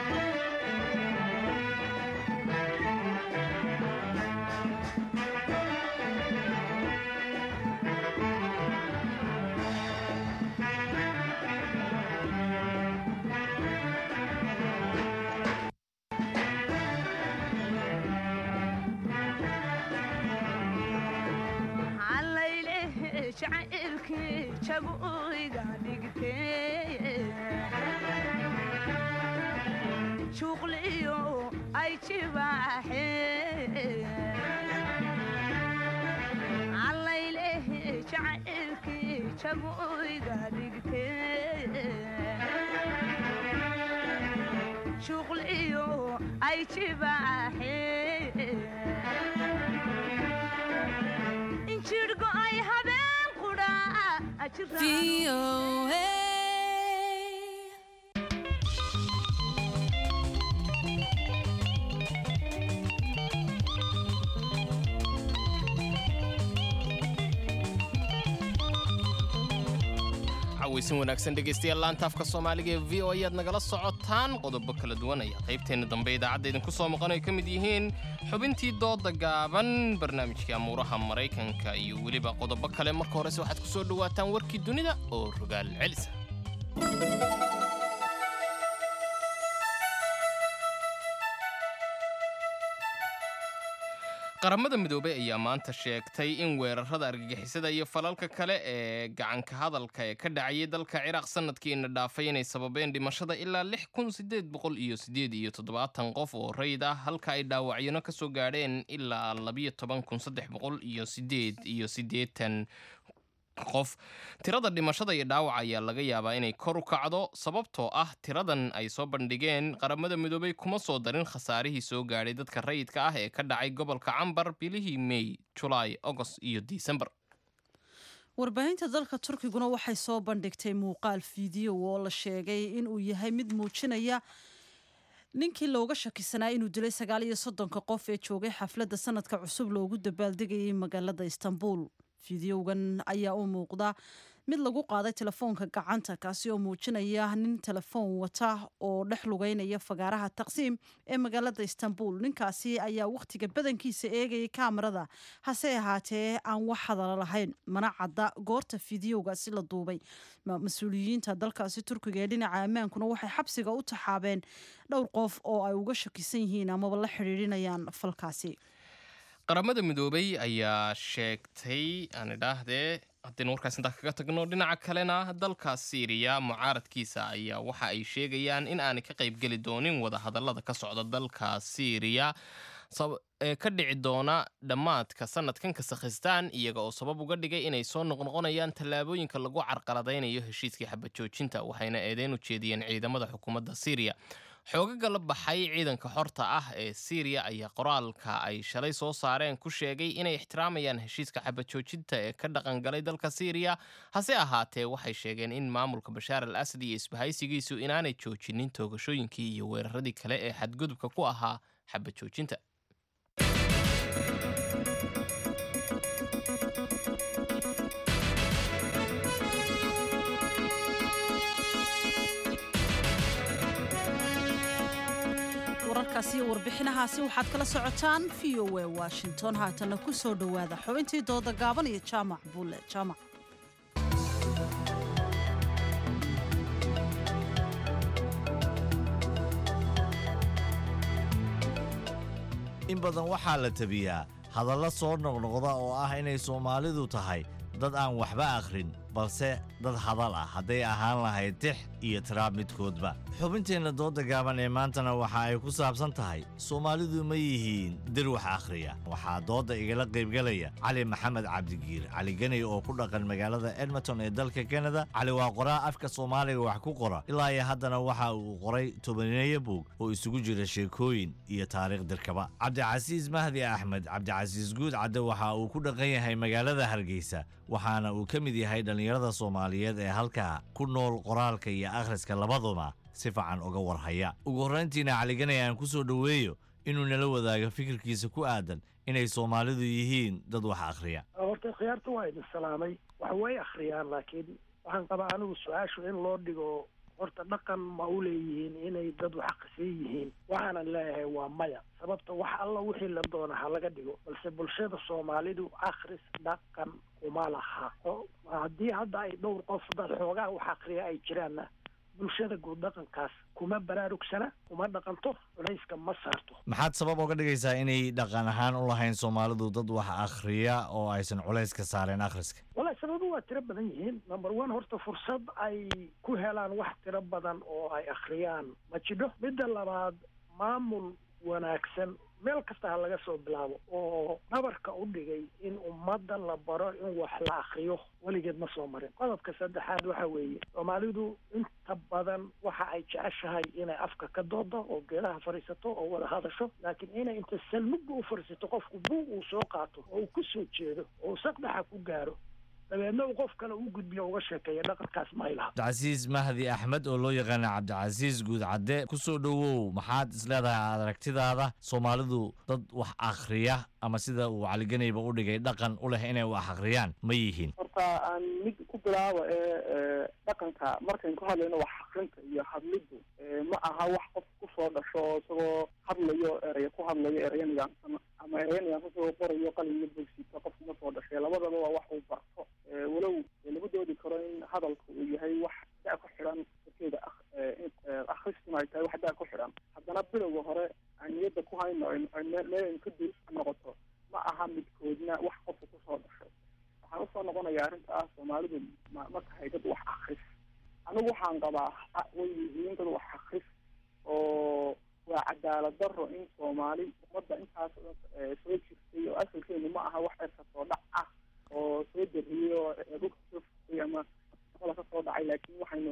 callaylehe jacaylkii jagu iga dhigtee juuqliyo ay jibaaxe callaylehe jacaylkii jagu iga dhigtee juuqliyo ay jibaaxe injirhgo ay habeen qudha cawaysin wanaagsan dhegaystayaal laanta afka soomaaliga ee v o ayaad nagala socotaan qodobo kala duwan ayaa qaybteenna dambe idaacadda idinku soo maqan ay ka mid yihiin xubintii dooda gaaban barnaamijkii amuuraha maraykanka iyo weliba qodobo kale marka horese waxaad ku soo dhowaataan warkii dunida oo rogaal celisa qaramada midoobey ayaa maanta sheegtay in weerarada argagixisada iyo falalka kale ee gacanka hadalka ee ka dhacayay dalka ciraaq sanadkiina dhaafay inay sababeen dhimashada ilaa lix kun sideed boqol iyo sideed iyo toddobaatan qof oo rayid ah halka ay dhaawacyano ka soo gaadheen ilaa labiyo toban kun saddex boqol iyo sideed iyo siddeetan qof tirada dhimashada iyo dhaawaca ayaa laga yaabaa inay kor u kacdo sababtoo ah tiradan ay soo bandhigeen qaramada midoobey kuma soo darin khasaarihii soo gaadhay dadka rayidka ah ee ka dhacay gobolka cambar bilihii mey julaay agost iyo disembar warbaahinta dalka turkiguna waxay soo bandhigtay muuqaal fiideo oo la sheegay inuu yahay mid muujinaya ninkii looga shakisanaa inuu dilay sagaal iyo soddonka qof ee joogay xafladda sanadka cusub loogu dabaaldegayay magaalada istanbul fideogan ayaa u muuqda mid lagu qaaday telefoonka gacanta kaasi oo muujinaya nin telefoon wata oo dhex lugeynaya fagaaraha taqsiim ee magaalada istanbul ninkaasi ayaa wakhtiga badankiisa eegayay kaamarada hase ahaatee aan wax hadala lahayn mana cadda goorta fideogaasi la duubay mas-uuliyiinta dalkaasi turkiga ee dhinaca ammaankuna waxay xabsiga u taxaabeen dhowr qof oo ay uga shakisan yihiin amaba la xidhiidhinayaan falkaasi qaramada midoobey ayaa sheegtay aan idhaahdee haddaynu warkaas intaa kaga tagno dhinaca kalena dalka siiriya mucaaradkiisa ayaa waxa ay sheegayaan in aanay ka qaybgeli doonin wadahadallada ka socda dalka siiriya ee ka dhici doona dhammaadka sanadkan kasakhistaan iyaga oo sabab uga dhigay inay soo noqnoqonayaan tallaabooyinka lagu carqaladaynayo heshiiskii xabajoojinta waxayna eedeyn u jeediyeen ciidamada xukuumadda siiriya xoogaga la baxay ciidanka xorta ah ee siiriya ayaa qoraalka ay shalay soo saareen ku sheegay inay ixtiraamayaan heshiiska xabajoojinta ee ka dhaqangalay dalka siiriya hase ahaatee waxay sheegeen in maamulka bashaar al asad iyo isbahaysigiisu inaanay joojinin toogashooyinkii iyo weeraradii kale ee xadgudubka ku ahaa xabajoojinta wararkaasi iyo warbixinahaasi waxaad kala socotaan v o a washington haatana ku soo dhowaada xubintii dooda gaaban iyo jaamac buule jaamac in badan waxaa la tabiyaa hadallo soo noqnoqda oo ah inay soomaalidu tahay dad aan waxba akhrin balse dad hadal ah hadday ahaan lahayd tix iyo tiraab midkoodba xubinteenna dooda gaaban ee maantana waxa ay ku saabsan tahay soomaalidu ma yihiin dir wax akhriya waxaa doodda igala qaybgalaya cali maxamed cabdigiir cali ganay oo ku dhaqan magaalada edmonton ee dalka kanada cali waa qoraa afka soomaaliga wax ku qora ilaa iyo haddana waxa uu qoray tobaneeyo buug oo isugu jira sheekooyin iyo taariikh dirkaba cabdicasiis mahdi axmed cabdicasiis guud cadde waxa uu ku dhaqan yahay magaalada hargeysa waxaana uu ka mid yahay dhallinyarada soomaaliyeed ee halkaa ku nool qoraalka iyo akhriska labaduba si fiican uga warhaya ugu horrayntiina caliganay aan ku soo dhoweeyo inuu nala wadaago fikirkiisa ku aadan inay soomaalidu yihiin dad wax akhriya horta khiyaarta waa idin salaamay wax way akhriyaan laakiin waxaan qabaa anigu su-aashu in loo dhigo horta dhaqan ma u leeyihiin inay dad wax akhrisan yihiin waxaanan leeyahay waa maya sababta wax alla wixii la doona ha laga dhigo balse bulshada soomaalidu akhris dhaqan kuma laha haddii hadda ay dhowr qof dad xoogaa wax akhriya ay jiraanna bulshada guud dhaqankaas kuma baraarugsana kuma dhaqanto culayska ma saarto maxaad sabab uga dhigaysaa inay dhaqan ahaan u lahayn soomaalidu dad wax akhriya oo aysan culays ka saareen akhriska wallahi sababu waa tiro badan yihiin number one horta fursad ay ku helaan wax tiro badan oo ay akhriyaan ma jidho midda labaad maamul wanaagsan meel kasta ha laga soo bilaabo oo dhabarka u dhigay in ummadda la baro in wax la akriyo weligeed ma soo marin qodobka saddexaad waxa weeye soomaalidu inta badan waxa ay jeceshahay inay afka ka doodo oo geedaha fadhiisato oo wada hadasho laakiin inay inta salmugga u fadhiisato qofku buug uu soo qaato oo uu ku soo jeedo oo uu saqdaxa ku gaaro dabeedna uu qof kale u gudbiyo uga sheekeeya dhaqankaas ma ay laha cabdicasiis mahdi axmed oo loo yaqaana cabdicasiis guud cadde ku soo dhowow maxaad isleedahay aragtidaada soomaalidu dad wax akhriya ama sida uu caliganayba u dhigay dhaqan u leh inay wax akhriyaan ma yihiin horta horta aan mid ku bilaabo ee dhaqanka markaynu ka hadlayno wax akrinta iyo hadliddu ma aha wax qof kusoo dhasho oo isagoo hadlayo eraya ku hadlayo eraya nidaamsan ama eraya nidaamsan isagoo qorayo qalin iyo bogsito qof kuma soo dhashay labadaba waa wax uu barto walow lagu doodi karo in hadalka uu yahay wax da ku xidhan darkeeda akristuna ay tahay wax da ku xidhan haddana bilowga hore aan niyadda ku hayno meel aynu ka dul noqoto ma aha midkoodna wax qofka kusoo dhashay waxaan usoo noqonaya arrinta ah soomaalidu ma ma tahay dad wax akris anigu waxaan qabaa way yihiin dad wax akris oo waa cadaalad daro in soomaali ummadda intaas soo jirtay oo asalkeenu ma aha wax erka soo dhac ah oo soo dariyey oo dhulka soo furtay ama shaqada ka soo dhacay laakiin waxaynu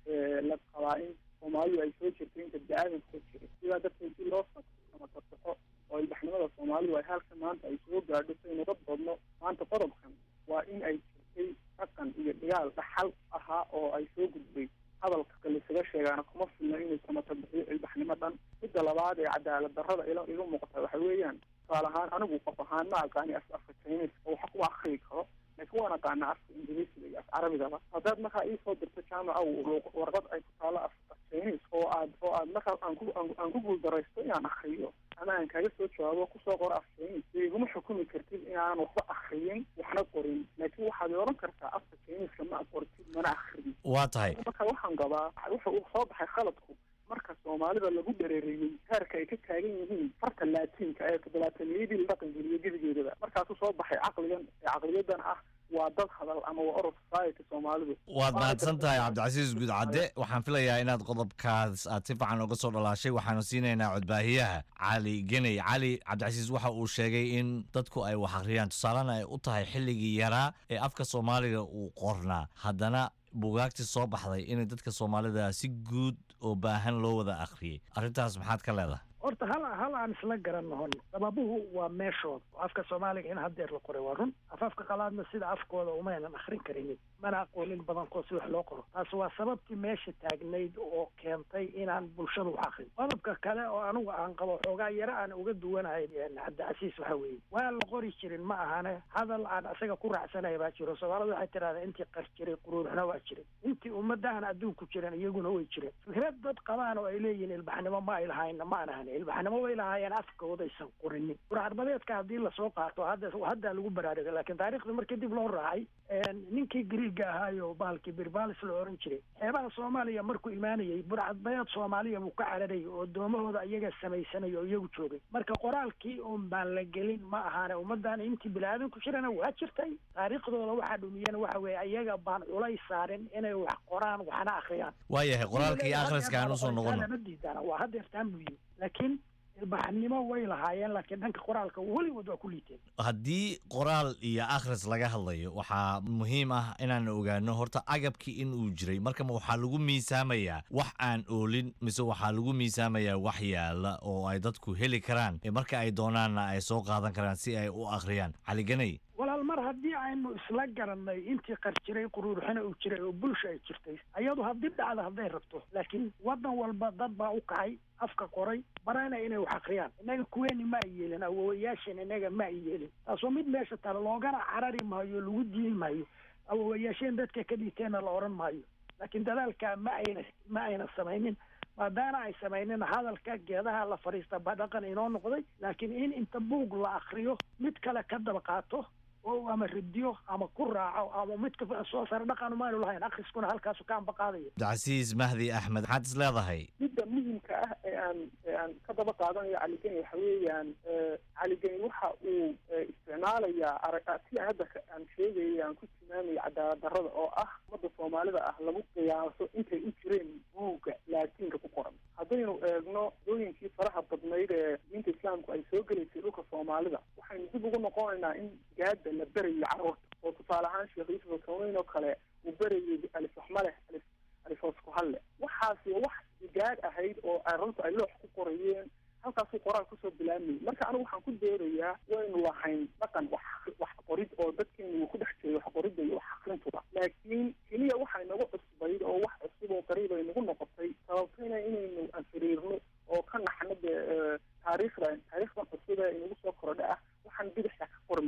la qabaa in soomaalidu ay soo jirtay inta bini-aadamka soo jiray sidaa darteed si loo samatasaxo oo ilbaxnimada soomaalidu ay halka maanta ay soo gaadho saynu uga doodno maanta qodobkan waa in ay jirtay dhaqan iyo dhigaal dhaxal ahaa oo ay soo gudbay hadalka laisaga sheegaana kuma filna inay samata bixiyo ilbaxnimo dhan midda labaad ee cadaalad darrada ila iga muuqata waxa weeyaan tusaale ahaan anigu qof ahaan ma aqaani af afka chinese oo waxa kuma akriyi karo laakiin waan aqaana afka ingiriisiga iyo af carabigaba haddaad markaa iisoo dirto jaamaca warqad ay ku taalo af chinese oo aad oo aad markaa aan ku aan ku guuldaraysto inaan akriyo ama aan kaaga soo jawaabo kusoo qoro af chinese dee iguma xukumi kartid inaan waxba akriyin waxna qorin laakiin waxaad odhan kartaa afka chiniseka ma qortid mana akridin waa tahay marka waxaan qabaa wuxa uu soo baxay khaladku marka soomaalida lagu dhareereeyey heerka ay ka taagan yihiin farta laatiinka ee todobaataniyadii la dhaqan geliyo gebigeedaba markaasuu soo baxay caqligan ee caqliyadan ah waa dad hadal ama waa orod society soomaalidu waad mahadsan tahay cabdicasiis gudcadde waxaan filayaa inaad qodobkaas aad si fiican uga soo dhalaashay waxaanu siinaynaa codbaahiyaha cali geney cali cabdicasiis waxa uu sheegay in dadku ay wax akhriyaan tusaalena ay u tahay xilligii yaraa ee afka soomaaliga uu qornaa haddana buugaagtii soo baxday inay dadka soomaalida si guud oo baahan loo wada akhriyey arrintaas maxaad ka leedahay horta hal hal aan isla garanahon sababuhu waa meeshooda afka soomaaliga in haddeer la qoray waa run afafka qalaadna sida afkooda umaynan akrin karinin mana aqoonin badankood si wax loo qoro taas waa sababtii meesha taagnayd oo keentay inaan bulshada wax akrin qodobka kale oo anigu aan qabo xoogaa yaro aan uga duwanahay cabdicasiis waxa weeye waa la qori jirin ma ahane hadal aan isaga ku raacsanaya baa jiro soomaalida waxay tidhahdaa intii qar jiray quruuruxna waa jiray intii ummadahan adduunku jiran iyaguna way jireen fikrad dad qabaan oo ay leeyihiin ilbaxnimo ma ay lahayna ma aan ahan ilbaxnimo way lahaayeen afkoodaysan qorinin burcadbadeedka haddii lasoo qaato hadda haddaa lagu baraarugay laakiin taariikhda markii dib loo raacay ninkii griiga ahaayo bahalkii birbalis la oran jiray xeebaha soomaaliya markuu imaanayay burcadbadeed soomaaliya buu ka cararayay oo doomahooda iyaga samaysanaya oo iyagu joogay marka qoraalkii un baan la gelin ma ahaane ummaddan intii bini-aadanku jirana waa jirtay taariikhdooda waxaa dhumiyeen waxa weeye iyaga baan culay saarin inay wax qoraan waxna akhriyaan waayahay qoraalka iyo akhriska aan usoo noqono lama diidana waa haddeertaan muhiim laakiin ilbaxnimo way lahaayeen laakiin dhanka qoraalka weligood waa ku liiteen haddii qoraal iyo akhris laga hadlayo waxaa muhiim ah inaan ogaano horta agabkii in uu jiray marka waxaa lagu miisaamayaa wax aan oolin mise waxaa lagu miisaamayaa wax yaala oo ay dadku heli karaan marka ay doonaanna ay soo qaadan karaan si ay u akhriyaan caliganay walaal mar haddii aynu isla garanay intii qar jiray quruuruxina uu jiray oo bulsha ay jirtay ayadu haddii dhacda hadday rabto laakiin waddan walba dad baa u kacay afka qoray barana inay wax akhriyaan innaga kuweeni ma ay yeelin awowayaashan innaga ma ay yeelin taas waa mid meesha tale loogana carari maayo lagu diin maayo awowayaasheen dadka ka dhiiteenna la odhan maayo laakiin dadaalka ma ayna ma ayna samaynin maadaana ay samaynin hadalka geedaha la fadhiista ba dhaqan inoo noqday laakiin in inta buug la akriyo mid kale ka daba qaato oo ama radiyo ama ku raaco ama midka soo sare dhaqan maanu lahayn akhriskuna halkaasu ka amba qaadaya cabdicasiis mahdi axmed maxaad is leedahay midda muhimka ah ee aan ee aan ka daba qaadanayo caligeni waxa weeyaan caligeni waxa uu isticmaalayaa arag si aan hadda aan sheegaya aan ku tilmaamaya cadaalad darrada oo ah ummadda soomaalida ah lagu qiyaaso intay u jireen buugga laatiinka ku qoran haddaynu eegno dooyinkii faraha badnayd ee diinta islaamku ay soo gelaysay dhulka soomaalida waxaynu dib ugu noqonaynaa in gaada la berayo carruurta oo tusaale ahaan sheekh yuusuf alkawneyn oo kale uu berayay alif waxmaleh alif alif hoosku halle waxaasi wax gaad ahayd oo carruurta ay loox ku qorayeen halkaasuu qoraal kusoo bilaabmayay marka anigu waxaan ku doodayaa waynu lahayn dhaqan wax wax qorid oo dadkeenu uu ku dhex jiray wax qoridda iyo wax akrintuba laakiin keliya waxay nagu cusbayd oo wax cusub oo qariib ay nagu noqotay sababtayna inaynu anfiriirno oo ka naxno dee taariikhda taariikhdan cusub ee inagu soo korodha ah waxaan bidixda ka qormaya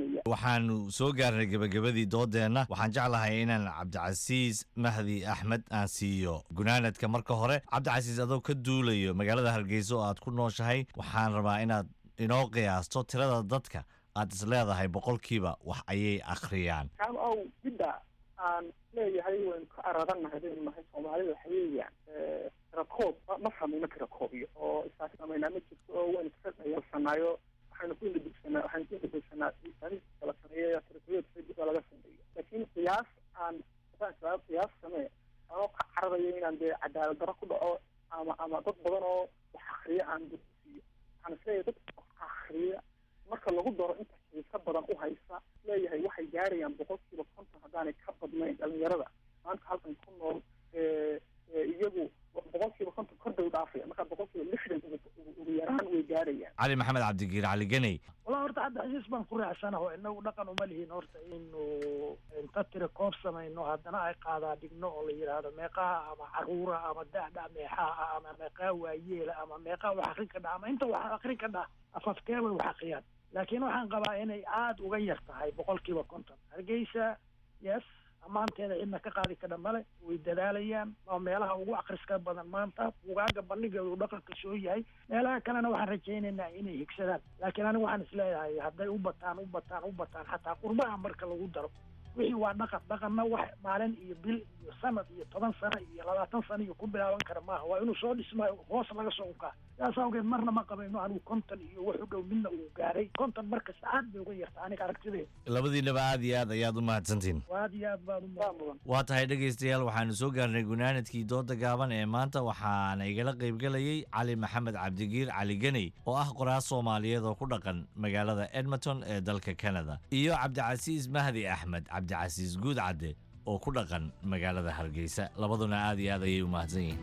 waxaanu soo gaarnay gebagabadii doodeenna waxaan jeclahay inaan cabdicasiis mahdi axmed aan siiyo gunaanadka marka hore cabdicasiis adoo ka duulayo magaalada hargeysa oo aad ku nooshahay waxaan rabaa inaad inoo qiyaasto tirada dadka aad is leedahay boqolkiiba wax ayay akhriyaan kaan ow midda aan leeyahay waynu ka aradannahay baynu nahay soomaalida waxa weeyaan tirakoob ma- ma samayno tirakoobiyo oo isaas samaynaa ma jirto oo waynu iska dhayalsanaayo waxaynu ku indhadugsanaa waxaynu ku indhadugsanaa miisaanista la sameeyo tirakooyada facebook laga sameeyo laakiin qiyaas aan haddaan sabab qiyaas samee anoo ka cararayo inaan dee cadaalad darro ku dhaco ama ama dad badan oo wax akriya aan dugsiiyo waxaan isleeyahay dadka wax akriya marka lagu daro inta xiisa badan u haysa leeyahay waxay gaarayaan boqolkiiba konton haddaanay ka badnayn dhalinyarada maanta halkan ku nool ee, ee, iyagu boqolkiiba konton kor bay u dhaafaya marka boqolkiiba lixdan ugu- ugu- ugu yaraan way gaarayaan cali maxamed cabdigiir cali ganey walaa horta hadda xasiis baan ku raacsanaho inagu dhaqan uma lihin horta inu inta tiri koob samayno haddana ay qaadaa dhigno oo la yidhaahdo meeqaha ama caruura ama da'da meexaha ama meeqaha waayeela ama meeqaha wax akrin ka dha ama inta wax akrin ka dha afafkee way wax akriyaan laakiin waxaan qabaa inay aada uga yar tahay boqolkiiba konton hargeysa yes ammaanteeda cidna ka qaadi kadha male way dadaalayaan waa meelaha ugu akhriska badan maanta bugaaga bandhigeedu dhaqanka soo yahay meelaha kalena waxaan rajaynaynaa inay higsadaan laakiin aniga waxaan isleeyahay hadday u bataan u bataan u bataan xataa qurbaha marka lagu daro wixii waa dhaqan dhaqanna wax maalin iyo bil iyo sanad iyo toban sano iyo labaatan sano iyo ku bilaaban kara maaha waa inuu soo dhismaayo hoos laga soo ukaa saas awgeed marna ma qabayno anigu konton iyo wax u dhow midna uu gaaray konton markasta aad bay uga yarta aniga aragtideeda labadiinaba aad iyo aad ayaad u mahadsantihin aad iyo aad baan u mudan waa tahay dhegaystayaal waxaanu soo gaarnay gunaanadkii dooda gaaban ee maanta waxaana igala qaybgelayay cali maxamed cabdigiir cali ganey oo ah qoraas soomaaliyeed oo ku dhaqan magaalada edmonton ee dalka canada iyo cabdicasiis mahdi axmed cabdicasiis guud cadde oo ku dhaqan magaalada hargeysa labaduna aad iyo aad ayay u mahadsan yihiin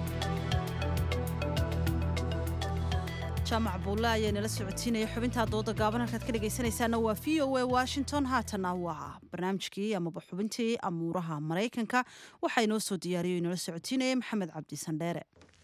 jaamac buulle ayaa nala socotiinaya xubintaa dooda gaaban halkaad ka dhegaysanaysaana waa v o a washington haatana waa barnaamijkii amaba xubintii amuuraha maraykanka waxaa inoo soo diyaariyo inala socotiinaya maxamed cabdi sandheere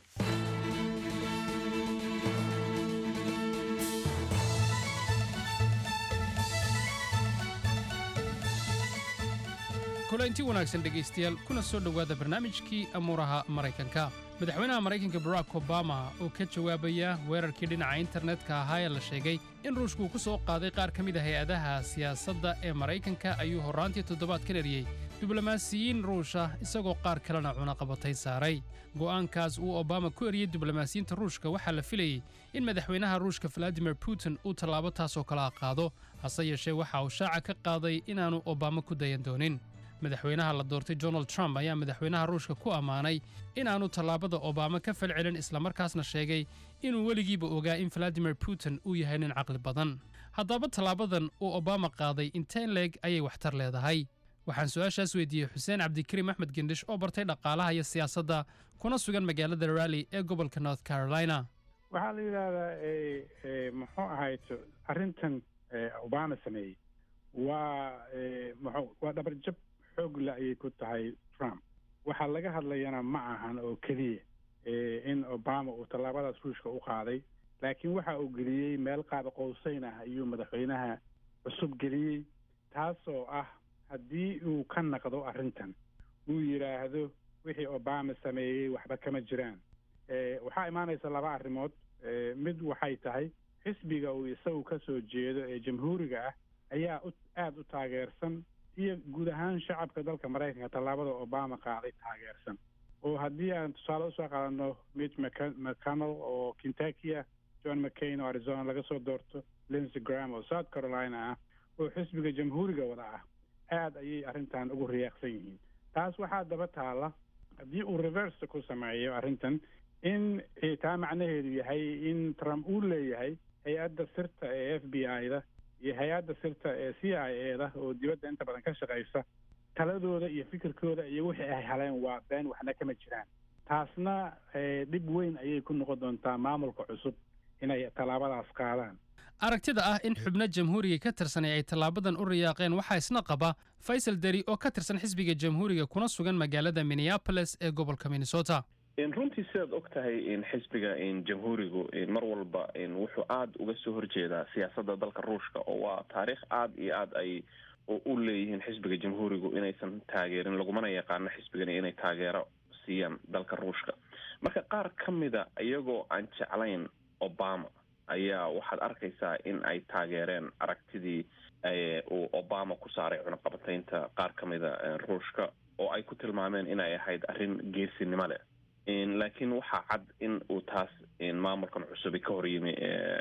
kulanti wanaagsan dhegaystayaal kuna soo dhowaada barnaamijkii amuuraha maraykanka madaxweynaha maraykanka barack obama oo ka jawaabaya weerarkii dhinaca internetka ahaa ee la sheegay in ruushku uu ku soo qaaday qaar ka mid a hay-adaha siyaasadda ee maraykanka ayuu horraantii toddobaadkan eriyey diblomaasiyiin ruusha isagoo qaar kalena cunaqabatay saaray go'aankaas uu obama ku eriyey diblomaasiyiinta ruushka waxaa la filayey in madaxweynaha ruushka valadimir putin uu tallaabo taasoo kala qaado hase yeeshee waxa uu shaaca ka qaaday inaannu obama ku dayan doonin madaxweynaha la doortay donald trump ayaa madaxweynaha ruushka ku ammaanay inaannu tallaabada obama ka falcelin islamarkaasna sheegay inuu weligiiba ogaa in valadimir putin uu yahay nin caqli badan haddaba tallaabadan uu obama qaaday inteen leeg ayay waxtar leedahay waxaan su-aashaas weydiiyey xuseen cabdikariim axmed gendhish oo bartay dhaqaalaha iyo siyaasadda kuna sugan magaalada rally ee gobolka north carolina waxaa la yidhaahdaa e, e, muxuu ahayto arrintan e, obama sameeyey waa e, muxuu waa dhabarjab xoog le ayay ku tahay trump waxaa laga hadlayana ma ahan oo keliya e, in obama uu tallaabadaas ruushka u qaaday laakiin waxa uu geliyey meel qaada qowseyn ah ayuu madaxweynaha cusub geliyey taasoo ah haddii uu ka naqdo arrintan uu yidhaahdo wixii obama sameeyey waxba kama jiraan e, waxaa imaanaysa laba arrimood e, mid waxay tahay xisbiga uu isagu ka soo jeedo ee jamhuuriga ah ayaa u aada u taageersan iyo guud ahaan shacabka dalka maraykanka tallaabada obama qaaday taageersan oo haddii aan tusaale usoo qaadano mitch Mc- mcconnell oo kentucky ah john mccain oo arizona laga soo doorto lindsey graham oo south carolina ah oo xisbiga jamhuuriga wada ah aad ayay arrintan ugu riyaaqsan yihiin taas waxaa daba taala haddii uu reverse ku sameeyo arrintan in eh, taa macnaheedu yahay in trump uu leeyahay hay-adda sirta ee f b i-da iyo hay-adda sirta ee c i a da oo dibadda inta badan ka shaqaysa taladooda iyo fikirkooda iyo wixii ay haleen waa been waxna kama jiraan taasna eh, dhib weyn ayay ku noqon doontaa maamulka cusub inay tallaabadaas qaadaan aragtida ah in xubno jamhuuriga ka tirsanay ay tallaabadan u riyaaqeen waxaa isna qaba faysal deri oo ka tirsan xisbiga jamhuuriga kuna sugan magaalada minneapolis ee gobolka minnesota runtii sidaad og tahay xisbiga jamhuurigu mar walba wuxuu aada uga soo horjeedaa siyaasadda dalka ruushka oo waa taariikh aada iyo aada ay u leeyihiin xisbiga jamhuurigu inaysan taageerin lagumana yaqaano xisbigani inay taageero siiyaan dalka ruushka marka qaar ka mida iyagoo aan jeclayn obama ayaa waxaad arkaysaa in ay taageereen aragtidii uu obama ku saaray cunaqabataynta qaar ka mida ruushka oo ay ku tilmaameen inay ahayd arrin geesinimo leh laakiin waxaa cad in uu taas maamulkan cusubi ka hor yimi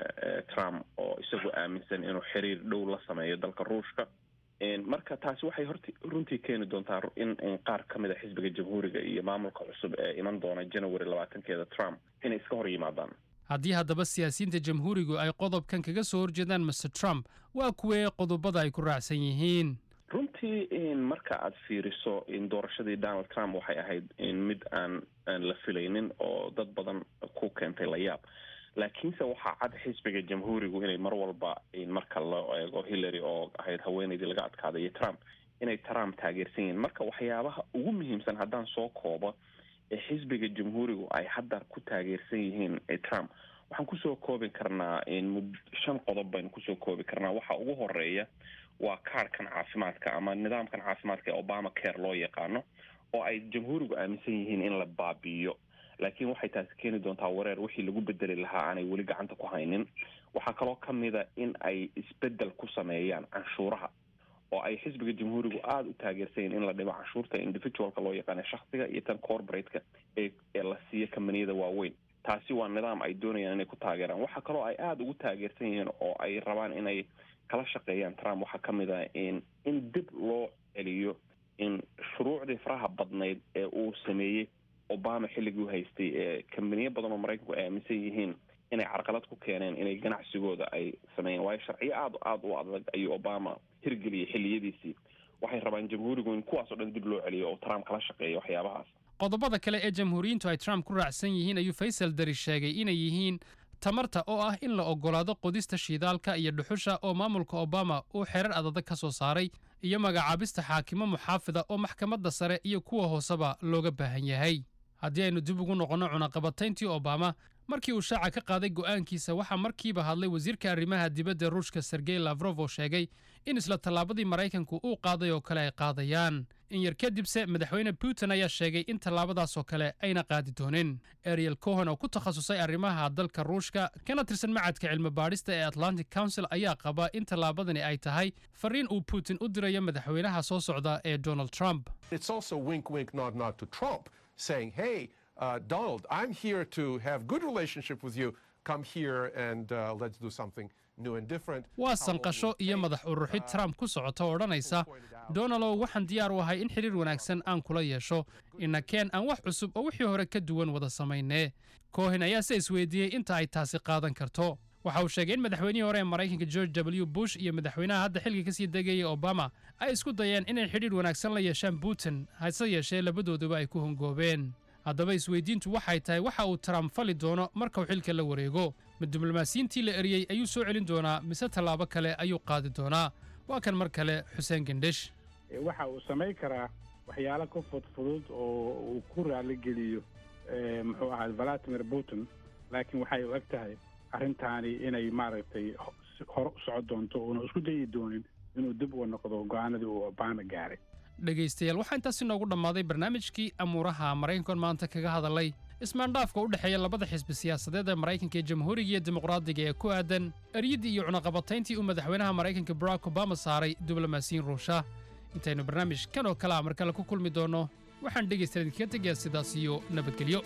trump oo isagu aaminsan inuu xiriir dhow la sameeyo dalka ruushka marka taasi waxay hort runtii keeni doontaa in qaar ka mid a xisbiga jamhuuriga iyo maamulka cusub ee iman doona january labaatankeeda trump inay iska hor yimaadaan haddii haddaba siyaasiyiinta jamhuurigu ay qodobkan kaga soo horjeedaan master trump waa kuwee qodobada ay ku raacsan yihiin runtii marka aad fiiriso doorashadii donald trump waxay ahayd mid aan aan la filaynin oo dad badan ku keentay layaab laakiinse waxaa cad xisbiga jamhuurigu inay mar walba marka loo eego hillary oo ahayd haweeneydii laga adkaaday iyo trump inay trump taageersan yihiin marka waxyaabaha ugu muhiimsan haddaan soo koobo ee xisbiga jamhuurigu ay hadda ku taageersan yihiin trump waxaan kusoo koobi karnaa shan qodob baynu kusoo koobi karnaa waxa ugu horeeya waa kaarhkan caafimaadka ama nidaamkan caafimaadka ee obama care loo yaqaano oo ay jamhuurigu aaminsan yihiin in la baabi'iyo laakiin waxay taasi keeni doontaa wareer wixii lagu bedeli lahaa aanay weli gacanta ku haynin waxaa kaloo ka mida in ay isbedel ku sameeyaan canshuuraha oo ay xisbiga jamhuurigu aada u taageersayin in la dhibo canshuurta individualka loo yaqaana shaksiga iyo tan corporateka ee ee la siiyo kambaniyada waaweyn taasi waa nidaam ay doonayaan inay ku taageeraan waxaa kaloo ay aada ugu taageersan yihiin oo ay rabaan inay kala shaqeeyaan trump waxaa ka mid ah in in dib loo celiyo in shuruucdii faraha badnayd ee uu sameeyey obama xilligii u haystay ee kambaniyo badan oo maraykanku ay aaminsan yihiin inay carqalad ku keeneen inay ganacsigooda ay sameeyeen waayo sharciyo aada aada u adag ayuu obama hirgeliyay xilliyadiisii waxay rabaan jamhuurigu in kuwaasoo dhan dib loo celiyo oo trump kala shaqeeyo waxyaabahaas qodobada kale ee jamhuuriyiintu ay trump ku raacsan yihiin ayuu faysal dari sheegay inay yihiin tamarta oo ah in la oggolaado qodista shiidaalka iyo dhuxusha oo maamulka obama uu xerar adadag ka soo saaray iyo magacaabista xaakimo muxaafida oo maxkamadda sare iyo kuwa hooseba looga baahan yahay haddii aynu dib ugu noqonno cunaqabatayntii obama markii uu shaaca ka qaaday go'aankiisa waxaa markiiba hadlay wasiirka arrimaha dibadda ruushka sergey lafrof oo sheegay in isla tallaabadii maraykanku uu qaaday oo kale ay qaadayaan in yar kadibse madaxweyne putin ayaa sheegay in tallaabadaas oo kale ayna qaadi doonin ariel cohen oo ku takhasusay arrimaha dalka ruushka kana tirsan macadka cilmi baadhista ee atlantic council ayaa qaba in tallaabadani ay tahay fariin uu putin u dirayo madaxweynaha soo socda ee donald trump It's also wink, wink, nod, nod to Trump, saying, "Hey, uh, Donald, I'm here to have good relationship with you. Come here and uh, let's do something new and different." waa sanqasho iyo madax uruxid trump ku socota oo odhanaysa donalow waxaan diyaar u ahay in xidhiir wanaagsan aan kula yeesho inakeen aan wax cusub oo wixii hore ka duwan wada samaynee cohen ayaa se isweydiiyey inta ay taasi qaadan karto waxa uu sheegay in madaxweynihii hore ee maraykanka george w bush iyo madaxweynaha hadda xilka kasii degayay obama ay isku dayeen inay xidhiir wanaagsan la yeeshaan putin hase yeeshee labadooduba ay ku hongoobeen haddaba isweydiintu waxay tahay waxa uu trump fali doono marka uu xilka la wareego ma diblomaasiyiintii la eriyey ayuu soo celin doonaa mise tallaabo kale ayuu qaadi doonaa waa kan mar kale xuseen gendhesh waxa uu samayn karaa waxyaalo ka fudfudud oo uu ku raaligeliyo eh, muxuu ahaa valadimir putin laakiin waxay u eg tahay arrintaani inay maaragtay ho- si- hore u socon doonto uuna isku dayi doonin inuu dib uga noqdo go'aanadii uu obama gaaray dhegaystayaal waxaa intaasi noogu dhammaaday barnaamijkii amuuraha maraykankan maanta kaga hadalay ismaandhaafka u dhexeeya labada xisbi siyaasadeed ee maraykanka ee jamhuuriga iyo dimuqraadiga ee ku aadan eryaddii iyo cunaqabatayntii uu madaxweynaha maraykanka barack obama saaray diblomaasiyiin ruusha intaynu barnaamij kan oo kale a mar kale ku kulmi doonno waxaan dhegaystayaal idinkaga tegayaa sidaas iyo nabadgelyo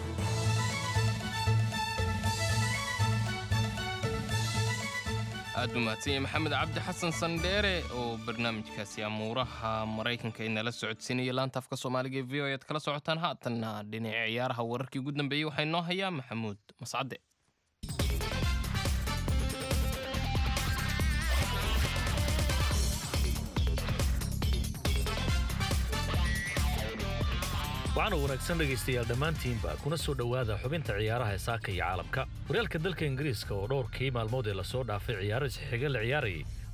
aad u mahadsanya maxamed cabdi xasan sandheere oo barnaamijkaasi amuuraha maraykanka inala socodsiinaya laanta afka soomaaliga ee v o aad kala socotaan haatanna dhinaca ciyaaraha wararkii ugu dambeeyey waxaa inoo hayaa maxamuud mascade waxaana wanaagsan dhegaystayaal dhammaantiinba kuna soo dhowaada xubinta ciyaaraha ee saaka iyo caalamka horyaalka dalka ingiriiska oo dhowrkii maalmood ee lasoo dhaafay ciyaaro isxiga la ciyaarayay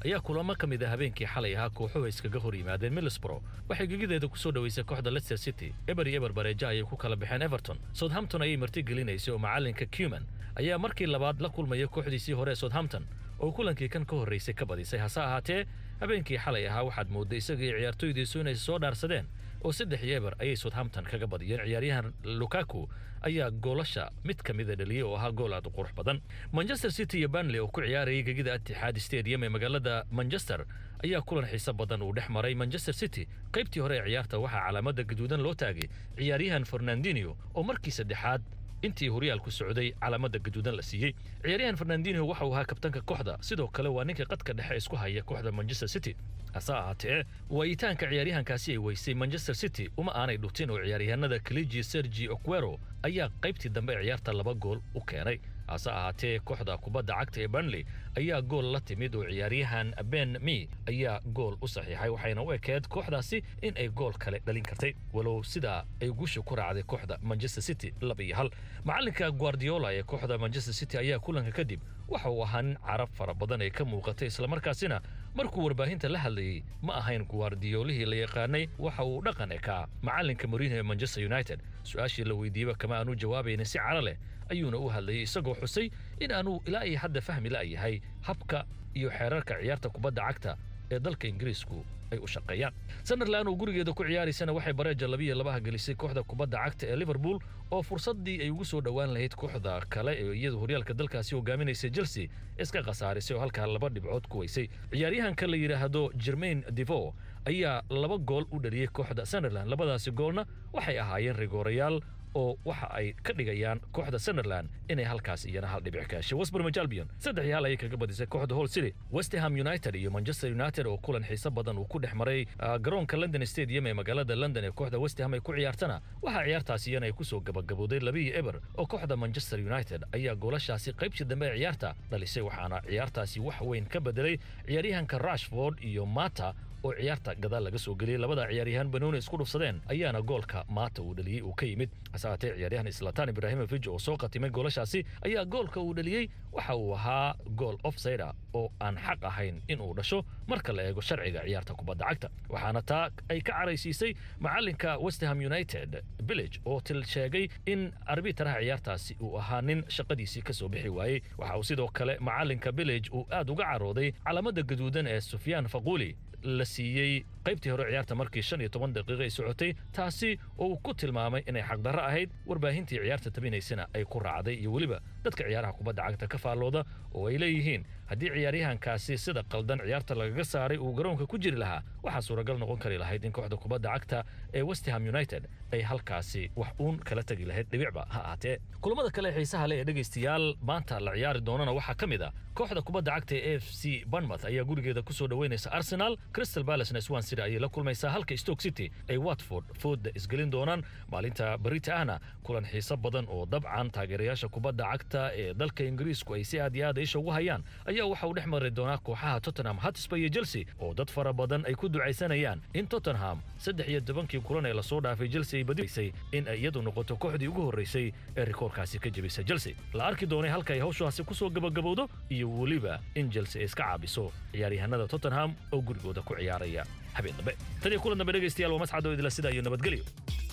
ayaa kulamo ka mid ah habeenkii xalay ahaa kooxuhu iskaga hor yimaadeen middlesbrough waxay gegideeda ku soo dhoweysay kooxda leicester city eber iyo eber bareeja ayay ku kala baxeen everton southampton ayay martigelinaysay oo macallinka cuman ayaa markii labaad la kulmaya kooxdiisii hore ee southampton oo kulankii kan ka horraysay ka badisay hase ahaatee habeenkii xalay ahaa waxaad moodday isaga iyo ciyaartoydiisu inay soo dhaarsadeen oo saddex iyo eber ayay southampton kaga badiyeen ciyaaryahan lukaku ayaa goolasha mid ka mida dhaliyey oo ahaa gool aad u qurux badan manchester city iyo banley oo ku ciyaarayay gegida atixaad stadium ee magaalada manchester ayaa kulan xiiso badan uu dhex maray manchester city qaybtii hore ee ciyaarta waxaa calaamada gaduudan loo taagay ciyaaryahan fernandinho oo markii saddexaad intii horyaalku socday calaamada gaduudan la siiyey ciyaaryahan fernandinho waxa uu ahaa kabtanka kooxda sidoo kale waa ninka qadka dhexe isku haya kooxda manchester city hase ahaatee waayitaanka ciyaaryahankaasi ay weysay manchester city uma aanay dhutin oo ciyaaryahanada kaliji sergi oquero ayaa qaybtii dambe ee ciyaarta laba gool u keenay hase ahaatee kooxda kubadda cagta ee burnley ayaa gool la timid oo ciyaaryahan ben me ayaa gool u saxiixay waxayna u ekeed kooxdaasi in ay gool kale dhalin kartay walow sidaa ay guusha ku raacday kooxda manchester city laba iyo hal macalinka guardiola ee kooxda manchester city ayaa kulanka kadib waxa uu ahaa nin carab fara badan ay ka muuqatay islamarkaasina markuu warbaahinta la hadlayey ma ahayn guardiolihii la yaqaanay waxa uu dhaqan ekaa macalinka mourinho ee manchester united su-aashii la weydiiyeba kama aanu jawaabaynin si caro leh ayuuna u hadlayay isagoo xusay in aanu ilaa iyo hadda fahmi la'yahay habka iyo xeerarka ciyaarta kubadda cagta ee dalka ingiriisku ay u shaqeeyaan sunderland oo gurigeeda ku ciyaaraysana waxay bareeja labiyo labaha gelisay kooxda kubadda cagta ee liverpool oo fursaddii ay ugu soo dhowaan lahayd kooxda kale ee iyadu horyaalka dalkaasi hogaaminaysay chelsea iska khasaarisay oo halkaa laba dhibcood ku weysay ciyaaryahanka la yidhaahdo jermain devo ayaa laba gool u dhaliyey kooxda sunderland labadaasi goolna waxay ahaayeen rigoorayaal oo waxa ay ka dhigayaan kooxda sunderland inay halkaas iyana hal dhibic ka heshay westbromwich albion saddex iyo hal ayay kaga badisay kooxda hall city west ham united iyo manchester united oo kulan xiiso badan uu ku dhex maray garoonka london stadium ee magaalada london ee kooxda west ham ay ku ciyaartana waxaa ciyaartaas iyana ay kusoo gabagabowday labiyo eber oo kooxda manchester united ayaa goolashaasi qaybtii dambe ee ciyaarta dhalisay waxaana ciyaartaasi wax weyn ka bedelay ciyaaryahanka rashford iyo mata oo ciyaarta gadaal laga soo geliyey labada ciyaaryahan banooni isku dhufsadeen ayaana goolka maata uu dhaliyey uu ka yimid hase haatee ciyaaryahan islatan ibrahimovic oo soo qatimay goolashaasi ayaa goolka uu dhaliyey waxa uu ahaa gool offsida oo aan xaq ahayn in uu dhasho marka la eego sharciga ciyaarta kubadda cagta waxaana taa ay ka caraysiisay macalinka westham united village oo til sheegay in arbitaraha ciyaartaasi uu ahaa nin shaqadiisii kasoo bixi waayey waxa uu sidoo kale macalinka village uu aad uga carooday calaamada gaduudan ee sufyaan faquuli la siiyey qaybtii hore ciyaarta markii shan iyo toban daqiiqo ay socotay taasi oo uu ku tilmaamay inay xaqdarro ahayd warbaahintii ciyaarta tabinaysana ay ku raacday iyo weliba dadka ciyaaraha kubadda cagta ka faallooda oo ay leeyihiin haddii ciyaaryahankaasi sida qaldan ciyaarta lagaga saaray uu garoonka ku jiri lahaa waxaa suuragal noqon kari lahayd in kooxda kubadda cagta ee westham united ay halkaasi wax uun kala tegi lahayd dhibicba ha ahaatee kulamada kale ee xiisaha leh ee dhegaystayaal maanta la ciyaari doonana waxaa ka mid ah kooxda kubadda cagta ee f c bournemouth ayaa gurigeeda kusoo dhoweynaysa arsenal crystal palace na swan city ayay la kulmaysaa halka stoke city ay watford fooda isgelin doonaan maalinta berita ahna kulan xiiso badan oo dabcan taageerayaasha kubadda cagta ee dalka ingiriisku ay si aad iyo aad isha ugu hayaan ayaa waxa uu dhex mari doonaa kooxaha tottenham hotspur iyo chelsea oo dad fara badan ay ku ducaysanayaan in tottenham saddex iyo tobankii kulan ee lasoo dhaafay chelsea ay badiysay in ay iyadu noqoto kooxdii ugu horreysay ee rikoorkaasi ka jebisa chelsea la arki doonay halka ay hawshaasi kusoo gabagabowdo iyo weliba in chelsea ay iska caabiso ciyaaryahanada tottenham oo gurigooda ku ciyaaraya habeen dambe tan iyo kulan dambe dhegaystayaal waa mascado idila sida iyo nabadgelyo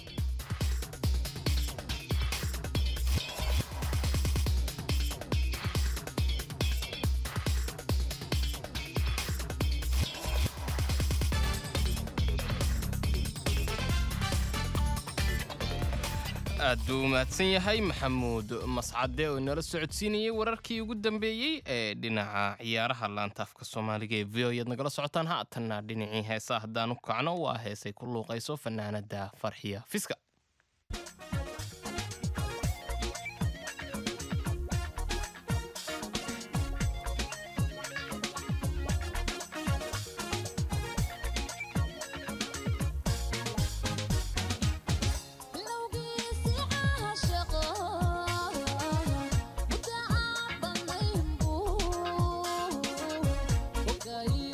aad buu u mahadsan yahay maxamuud mascade oo inoola socodsiinayay wararkii ugu dambeeyey ee dhinaca ciyaaraha laantaafka soomaaliga ee v o yaad nagala socotaan haatanna dhinacii heesa haddaan u kacno waa heesay ku luuqayso fanaanada farxiya fiska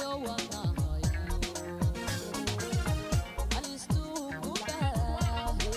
Alistu kuda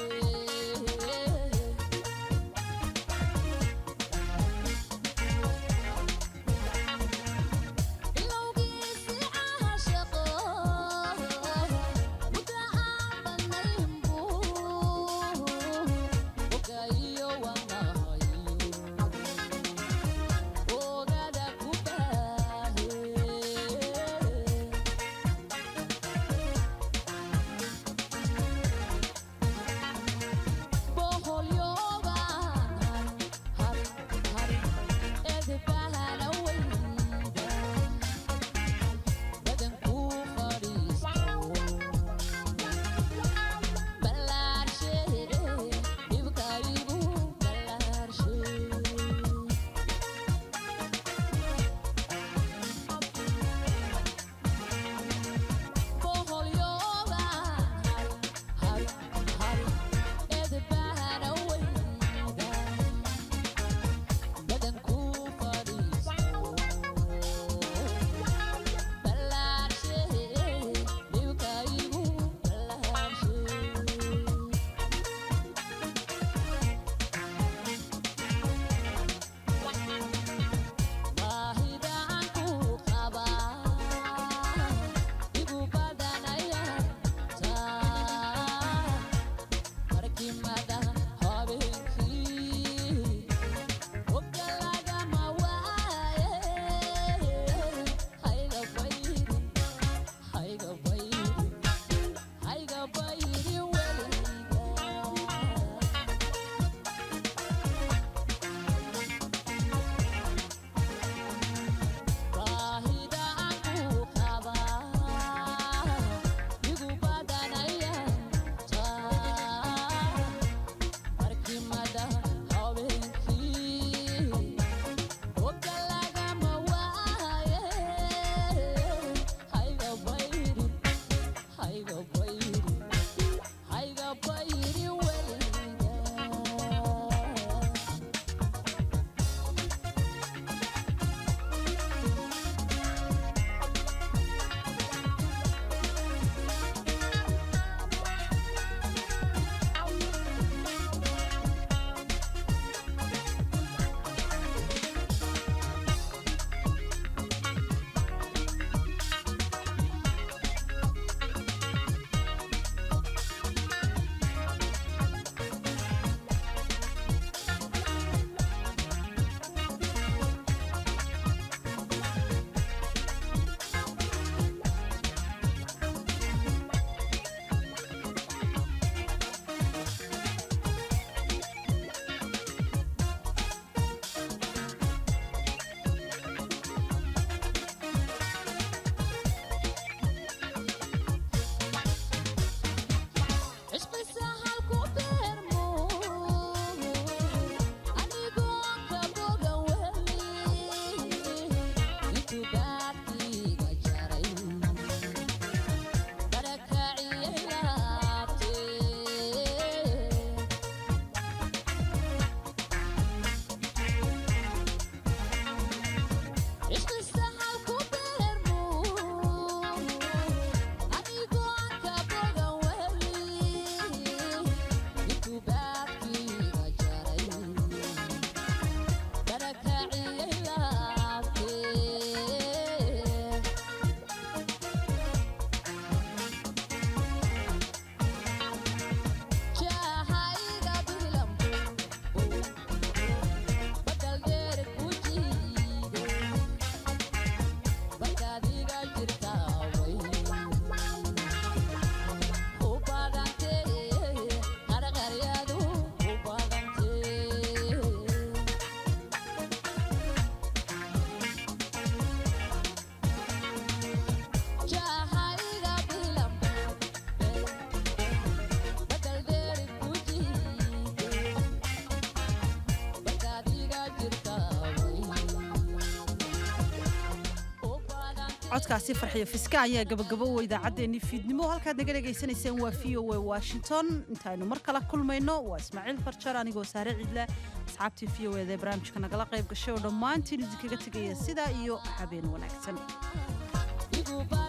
codkaasi farxiyo fiska ayaa gabagabo idaacaddeenii fiidnimo halkaad naga dhegaysanayseen waa v o a washington intaaynu mar kale kulmayno waa ismaaciil farjar anigoo saare cidle asxaabtii v o eda ee barnaamijka nagala qayb gashay oo dhammaantiin idinkaga tegaya sidaa iyo habeen wanaagsan